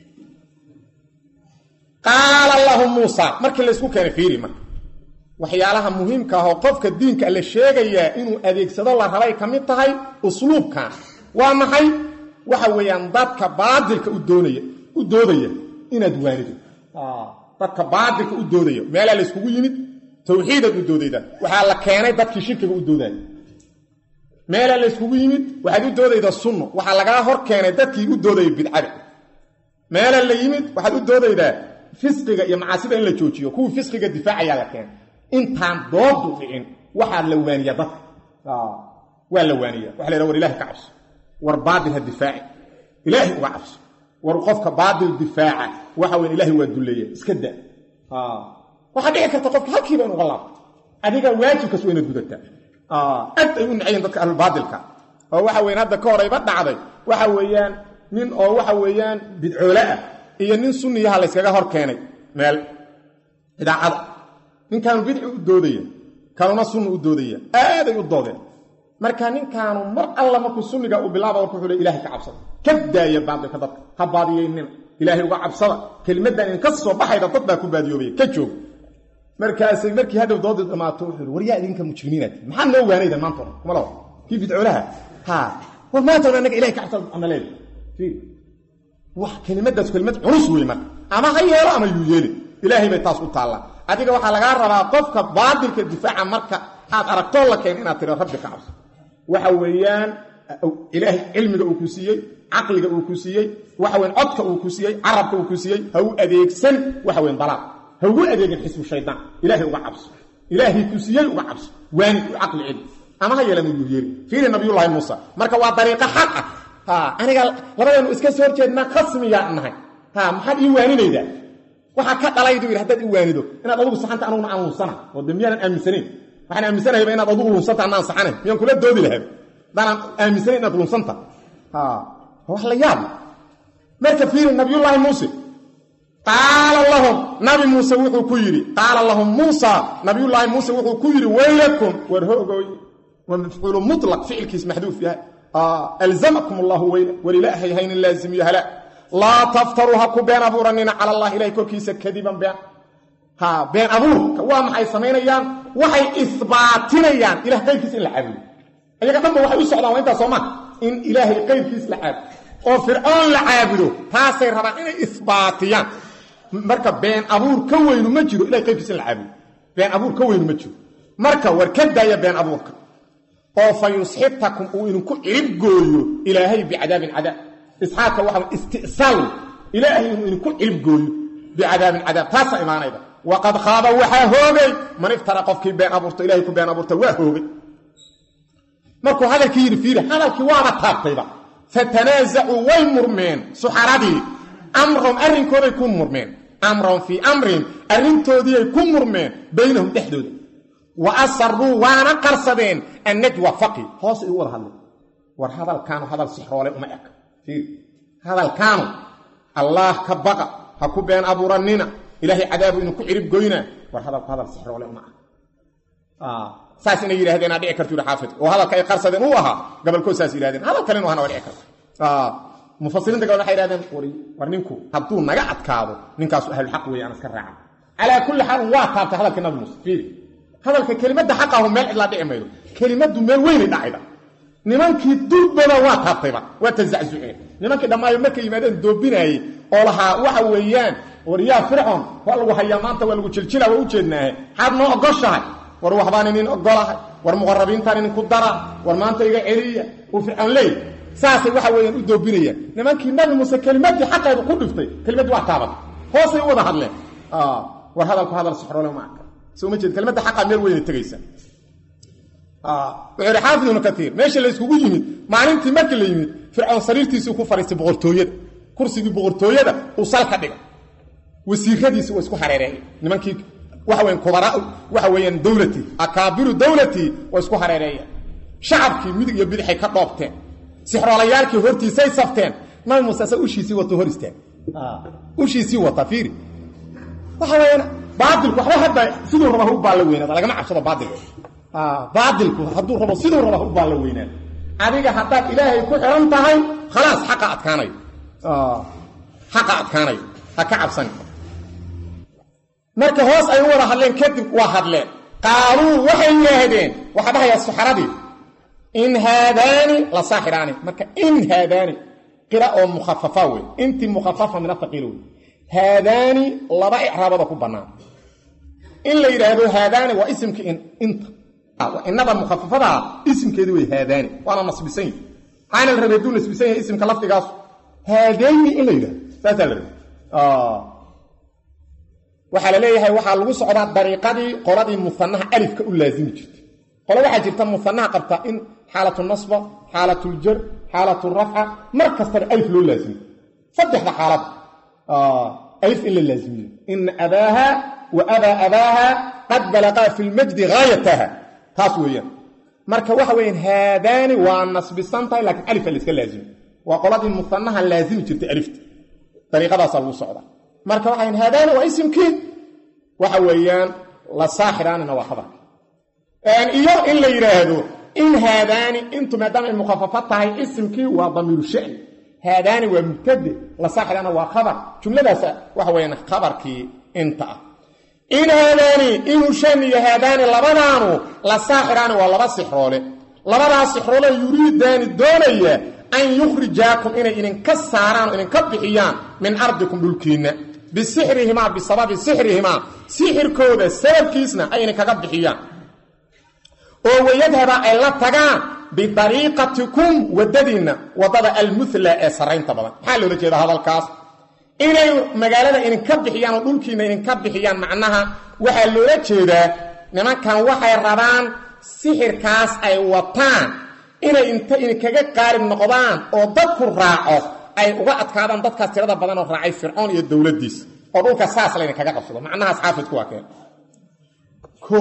qaala lahu muusa markii laysku keenay fiiri marka waxyaalaha muhiimka ah oo qofka diinka la sheegayaa inuu adeegsado la rabay ka mid tahay usluubkan waa maxay waxa weeyaan dadka baadilka u doonaya u doodaya inaad waanido dadka baadilka u doodaya meelaa layskugu yimid tawxiidaad u doodaydaa waxaa la keenay dadkii shirkiga u doodaaya meelaa la yskugu yimid waxaad u doodaydaa sunno waxaa lagaa hor keenay dadkii u doodaya bidcada meelaa la yimid waxaad u doodaydaa fisqiga iyo macaasida in la joojiyo kuwii fisqiga difaacayaa la keenay intaan doodu dhicin waxaa la waaniya dadka waa la waaniya waxa la yhaha war ilahi ka cabso war baatil ha difaaci ilaahay uga cabso war qofka baatil difaaca waxa weyn ilahay waa dulleeya iska da waxaa dhici karta qofka halkiiba in uga laabto adiga waajibkaas waa inaad gudataa aad ay u nacayiin dadka ahlulbaatilka oo waxa weyan hadda ka horayba dhacday waxa weeyaan nin oo waxa weeyaan bidcoole ah iyo nin sunniyaha layskaga hor keenay meel idaacada ninkaanu bidci u doodaya kanuna sunna u doodaya aaday u doodeen marka ninkaanu mar alla markuu sunniga uu bilaaba warku wuxuu le ilahay ka cabsada ka daaya baadilka dadka ha baadiyeynina ilaahay uga cabsada kelimaddan in ka soo baxayda dad baa ku baadiyoobaya ka joog markaasay markii hadhow doodii dhamaato wuxuu war yaa idinka mujrimiinaad maxaa noo waanaydan maanta o kuma lawa kii bidcoolaha ha war maanta on annaga ilahay ka cabsada ana leeda wax kelimadaas kelimad culus wey marka ama ha yeelo ama yuu yeeli ilaahay bay taas u taallaa adiga waxaa lagaa rabaa qofka baadilka difaaca marka aad aragtoo la keen inaad tiro rabbi ka cabso waxa weeyaan ilaahay cilmiga uu ku siiyey caqliga uu ku siiyey waxa weyan codka uu ku siiyey carabka uu ku siiyey ha u adeegsan waxa weyan dalaaq ha ugu adeegin xisbu shaydaan ilaahay uga cabso ilaahay ku siiyey uga cabso waani u caqli celi ama ha yeelama yuu yeeli fiiri nabiyullaahi muusa marka waa dariiqo xaq ah ha aniga labadeenu iska soo horjeednaa khasmiyaa nahay ha maxaad ii waaninaydaa waxaa ka dhalaydu yidhi haddaad i waanido inaad adugu saxanta anuguna aan lunsana oo de miyaanan aaminsanayn waxaan aaminsanahayba inaad adugu lunsanta anaan saxanayn miyaan kula doodi lahayd haddaanaan aaminsanayn inaad lunsanta wax la yaab marka fiiri nabiyullaahi muuse qaala lahum nabi muuse wuxuu ku yidhi qaala lahum muusa nabiyullaahi muuse wuxuu ku yidhi weylakum war hoogoy waa mafcuulu mutlaq ficilkiis maxduuf yahay alzamakum allahu weyla walilaahay haynin laazimiyo halaa laa taftaruu ha ku been abuuranina cala allah ilahay korkiisa kadiban been ha been abuurka waa maxay samaynayaan waxay isbaatinayaan ilah qayrkiisa in la caabudo ayaga dhanba waxay u socdaan waa intaas soo maa in ilaahay qayrkiis la caabudo oo fircoon la caabudo taasay rabaan inay isbaatiyaan marka been abuur ka weynu ma jiro ilahay qayrkiisa in la caabudo been abuur ka weynu ma jiro marka war ka daaya been abuurka oo fa yusxitakum uu idinku cirib gooyo ilaahay bicadaabin cadaab isxaaqka waxa istisaal ilaahay inuu idinku cirib gooyo bicadaabin cadaab taasaa imaanayda waqad khaaba waxaa hoogay man iftara qofkii been abuurta ilahay ku been abuurta waa hoogay markuu hadalkii yidhi fiiri hadalkii waaba taabtayba fatanaasacuu way murmeen suxaradii amrahum arrinkooday ku murmeen amrahum fii amrin arrintoodiiay ku murmeen baynahum dhexdooda wa asaruu waana qarsadeen annajwa faqi hoosay ugu wada hadleen war hadalkaanu hadal sixroole uma eg fiiri hadalkaanu allaah ka baqa ha ku been abuurannina ilaahay cadaabu inuu ku cirib goynaa war hadalku hadal sixroole uma ah saas inay yidhahdeenaa dhici kartu yidhi xaafidku oo hadalka ay qarsadeen uu ahaa gabalkood saas yidhahdeen hadal kale inu ahana waa dhici karta mufasiriinta gabal waxay yidhahdeen war ninku hadduu naga adkaado ninkaasu ahlulxaq weeye aan iska raacan calaa kulli xaalin waa taabtay hadalka nabi muuse fiiri hadalka kelimadda xaqahu meel cidlaa dhici maydo kelimaddu meel weynay dhacayda nimankii durbada waa taabtayba waa tazaczuceen nimankii dhammaayo markay yimaadeen doobinaayey oo lahaa waxa weeyaan war yaa fircoon waa lagu hayaa maanta waa lagu jiljila waa u jeednaahe maxaad noo ogoshahay war waxbaan inin ogolahay war muqarabiintaan idinku dara war maanta iga celiya uu fircoon leey saasay waxa weeyaan u doobinayaan nimankii nabi muuse kelimadii xaqeedu ku dhiftay kelimaddii waa taabatay hoosay u wada hadleen war hadalku hadal sixroole ma arka soo ma jeed kelimadda xaqaa meel weynay tegaysa wuxuu yidhi xaafid ibnu kaiir meesha la yskugu yimid maalintii markii la yimid fircoon sariirtiisii ku fariistay boqortooyada kursigii boqortooyada uu salka dhigay wasiiradiisi waa isku hareereeyay nimankii waxa weyan kubara waxa weeyaan dowlatii akaabiru dowlatii waa isku hareereeyeen shacabkii midig iyo bidixay ka dhoobteen sixroolayaalkii hortiisay safteen nabi muuse asa ushiisii wato hor istaag ushiisii wata fiiri waxa weeyaan baatilku waxba hadda siduu raba u baalla weynaada lagama cabsado baatilka baatilku hadduu rabo siduu raba u baalla weynaada adiga haddaad ilaahay ku xihan tahay khalaas xaqa adkaanayo xaqa adkaanayo ha ka cabsan marka hoos ay u wada hadleen kadib waa hadleen qaaluu waxay yidhaahdeen waxaa dhahayaa suxaradii in haadaani la saaxiraani marka in haadaani qira oo mukhafafa wey intii mukhafafa min athaqiil wey haadaani laba icraabada ku bannaan in la yidhaahdo haadaani waa isimkii inta inada mukhafafadaa isimkeedi way haadaani waana nasbisan yihi maxaana la rabay hadduu nasbisan yahay isimka lafdigaasu haadayni in la yidhahdo saasaa la rabay waxaa la leeyahay waxaa lagu socdaa dariiqadii qoladii muanaha alifka u laazimi jirtay qolo waxaa jirta muanaha qabta in xaalatu nasba xaalatuljar xaalatulrafca mar kastaba alif loo laazimiyo saddexda xaalad alif in la laazimiyo ina abaaha wa abaa abaaha qad balaqaa fi lmajdi haayataha taas weeyaan marka waxa weyaan haadaani waa nasbisan tahay laakiin alifa la iska laazimi waa qoladii muanaha laazimi jirtay alifta dariiqadaasaa lagu socdaa marka waxay haadaani waa isimkii waxa weeyaan la saaxiraanina waa khabarka iyo in la yidhaahdo in haadaani intu maadaama ay mukhafafo tahay isimkii waa damiiru shani haadaani waa mubtade la saaxiraana waa khabar jumladaas waxa weyaan khabarkii inta ah in haadaani inuu shaniyo haadaani labadaanu la saaxiraani waa laba sixroole labadaas sixroole yuriidaani doonaya an yukhrijaakum inay idinka saaraan oo idinka bixiyaan min ardikum dhulkiinna bisixrihimaa bisababi sixrihimaa sixirkooda sababkiisna ay idinkaga bixiyaan oo wayadhaba ay la tagaan bidariiqatikum waddadiinna waddada almuhla ee sarraynta badan maxaa loola jeeda hadalkaas inay magaalada idinka bixiyaan oo dhulkiinna idinka bixiyaan macnaha waxaa loola jeedaa nimankan waxay rabaan sixirkaas ay wataan inay inta idinkaga qaalib noqdaan oo dadku raaco ay uga adkaadaan dadkaas tirada badan oo raacay fircoon iyo dowladdiis oo dhulka saas laydinkaga qabsado macnahaas xaafidku waa keen o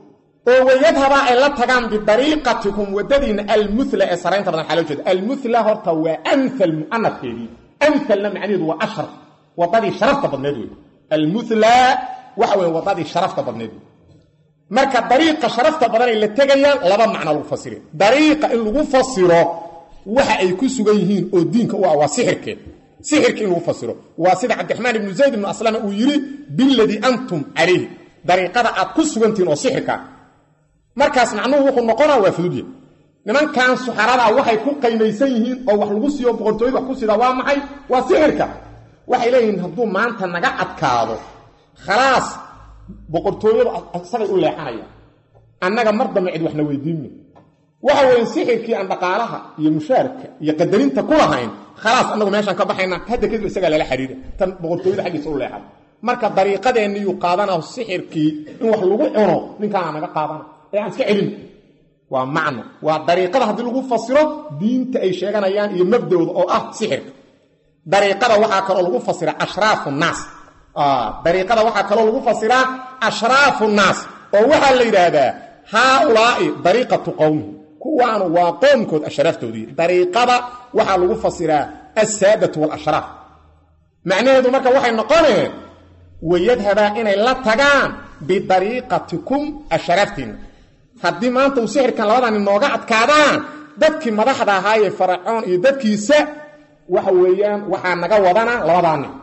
oo wayadhabaa ay la tagaan bidariiqatikum waddadiinna almuhla ee saraynta badan waxaa loo jeeda almuhla horta waa amhal mu'anafkeedii amhalna macnaheedu waa ashraf waddadii sharafta badneed wey almuhla waxa weye waddadii sharafta badneed wey marka dariiqa sharafta badan ay la tegayaan laba macno lagu fasire dariiqa in lagu fasiro waxa ay ku sugan yihiin oo diinka u ah waa sixirkeed sixirka in lagu fasiro waa sida cabdiraxmaan ibnu zayd ibnu aslama uu yidhi biladii antum calayhi dariiqada aad ku sugantihiin oo sixirka markaas macnuhu wuxuu noqonaa waa fududya nimankan suxaradaa waxay ku qaymaysan yihiin oo wax lagu siiyo boqortooyada wax ku sida waa maxay waa sixirka waxay leeyihiin hadduu maanta naga adkaado khalaas boqortooyadu isagay u leexanaya annaga mar dambe cid waxna weydiinma waxa weeye sixirkii aan dhaqaalaha iyo mushaarka iyo qadarinta ku lahayn khalaas annagu meeshaan ka baxayna hadda kadib isagaa lala xiriira tan boqortooyada xaggiisa u leexada marka dariiqadeenniyuu qaadana sixirkii in wax lagu cuno ninkaana naga qaadana ee aan iska celin waa macno waa dariiqada haddii lagu fasiro diinta ay sheeganayaan iyo mabdooda oo ah sixirka dariiqada waxaa kaloo lagu fasira ashraafu naas dariiqada waxaa kaloo lagu fasiraa ashraafu naas oo waxaa la yidhaahdaa haaulaai dariiqatu qowmihi kuwaanu waa qoomkood ashraaftoodii dariiqada waxaa lagu fasiraa assaadatu walashraaf macnaheedu marka waxay noqoneen wayadhabaa inay la tagaan bidariiqatikum ashraaftiinna haddii maanta uu sixirkan labadani nooga adkaadaan dadkii madaxda ahaayee faracoon iyo dadkiisa waxa weeyaan waxaa naga wadana labadaa nin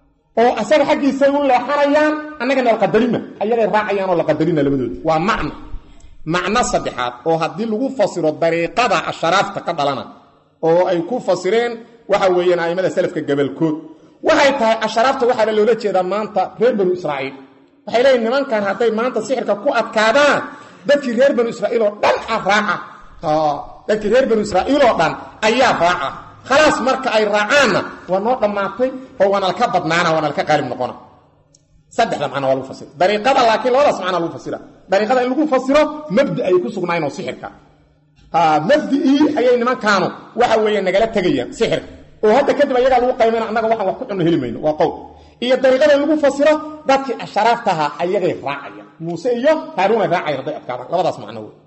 oo asaga xaggiisay u leexanayaan annagana la qadarima ayagay raacayaan oo la qadarina labadooda waa macno macno saddexaad oo haddii lagu fasiro dariiqada asharaafta ka dhalana oo ay ku fasireen waxa weeyaan a'immada salafka gabalkood waxay tahay asharaafta waxaaba loola jeedaa maanta reer banu israa'iil waxay leeyihin nimankan hadday maanta sixirka ku adkaadaan dadkii reer banu israa'iil oo dhan ah raaca dadkii reer banu israa'iil oo dhan ayaa raaca khalaas marka ay raacaanna waa noo dhammaatay oo waana laka badnaana waana laka qaalib noqona saddexda macna waa lagu fasira dariiqada laakiin labadaas macna lagu fasira dariiqada in lagu fasiro mabdi ay ku sugnaayeen oo sixirka mabdi'ii ayay nimankaanu waxa weeye nagala tegayaan sixirka oo hadda kadib ayagaa lagu qaymayna annaga waxaan wax ku cunno heli mayno waa qowl iyo dariiqada in lagu fasiro dadkii asharaaftaha ayagay raacayaan muuse iyo haaruun ay raacayaan hadday adkaadaan labadaas macno wey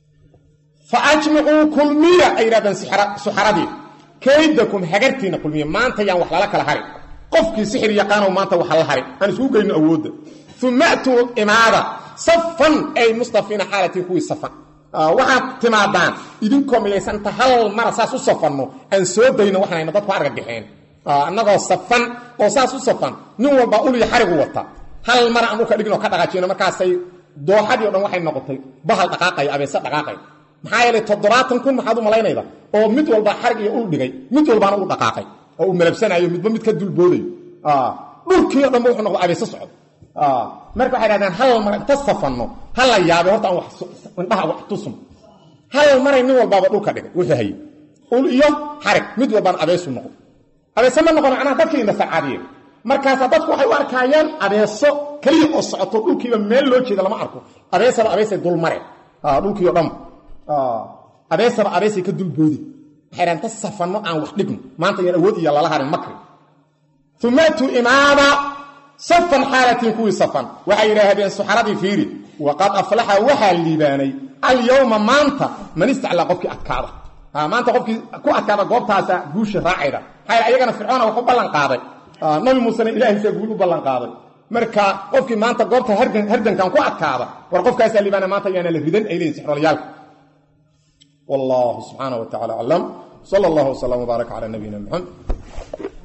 fa ajmicuu kulmiya ay yidhahdaan suxaradii kaydakum hagartiina kulmiya maanta yaan wax lala kala hari qofkii sixir yaqaanow maanta waxa la hari aan isugu geyno awoodda uma atuu imaada safan ay mustafiina xaalatiin kuwii safan waxaad timaadaan idinkoo midaysanta hal mara saas u safanno aan soo dayno waxanayna dadku argagaxeen annagoo safan oo saas u safan nin walba uliya xarigu wata hal mara aan dhulka dhiginoo ka dhaqaajino markaasay dooxadii o dhan waxay noqotay bahal dhaqaaqaya abeese dhaqaaqaya maxaa yeelay toddobaatan kun maxaad u malaynayda oo mid walba xarig iyo ul dhigay mid walbaana u dhaqaaqay oo uu malabsanayo midba mid ka dulboodayo dhulkii o dhanba wuxuu noqda abeese socdo marka waxay dhahdeen hal mar inta safanno ha la yaabay horta aan indhaha wax tusum hal maray nin walbaaba dhulka dhigay wuxuu hayay ul iyo xarig mid walbaan abeesu noqon abeese ma noqon macnaha dadkii indhasacaadiyeen markaasaa dadku waxay u arkaayaan abeeso keliya oo socoto dhulkiiba meel loo jeeda lama arko abeesaba abeesay dul mareen dhulkiio dhan abeesaba abeesay ka dulboodi waxay dhahan ta safanno aan wax dhigno maanta yaan awood iyo lala harin makri umatu imaama safan xaalatiin kuwii safan waxay yidhaahdeen suxaradii fiiri waqad aflaxa waxaa liibaanay alyowma maanta man istaclaa qofkii adkaada maanta qofkii ku adkaada goobtaasa guusha raacayda maxaa ayagana fircoona wax u ballan qaaday nabi muusena ilaahaysaa guul u ballan qaaday marka qofkii maanta goobta hardankan ku adkaada war qofkaasaa liibaana maanta ayaana la ridan ay leeyihin sixrolayaalka wallahu subxaana wa tacala aclam sala allahu wslam wbaarak cala nabiyina muxamed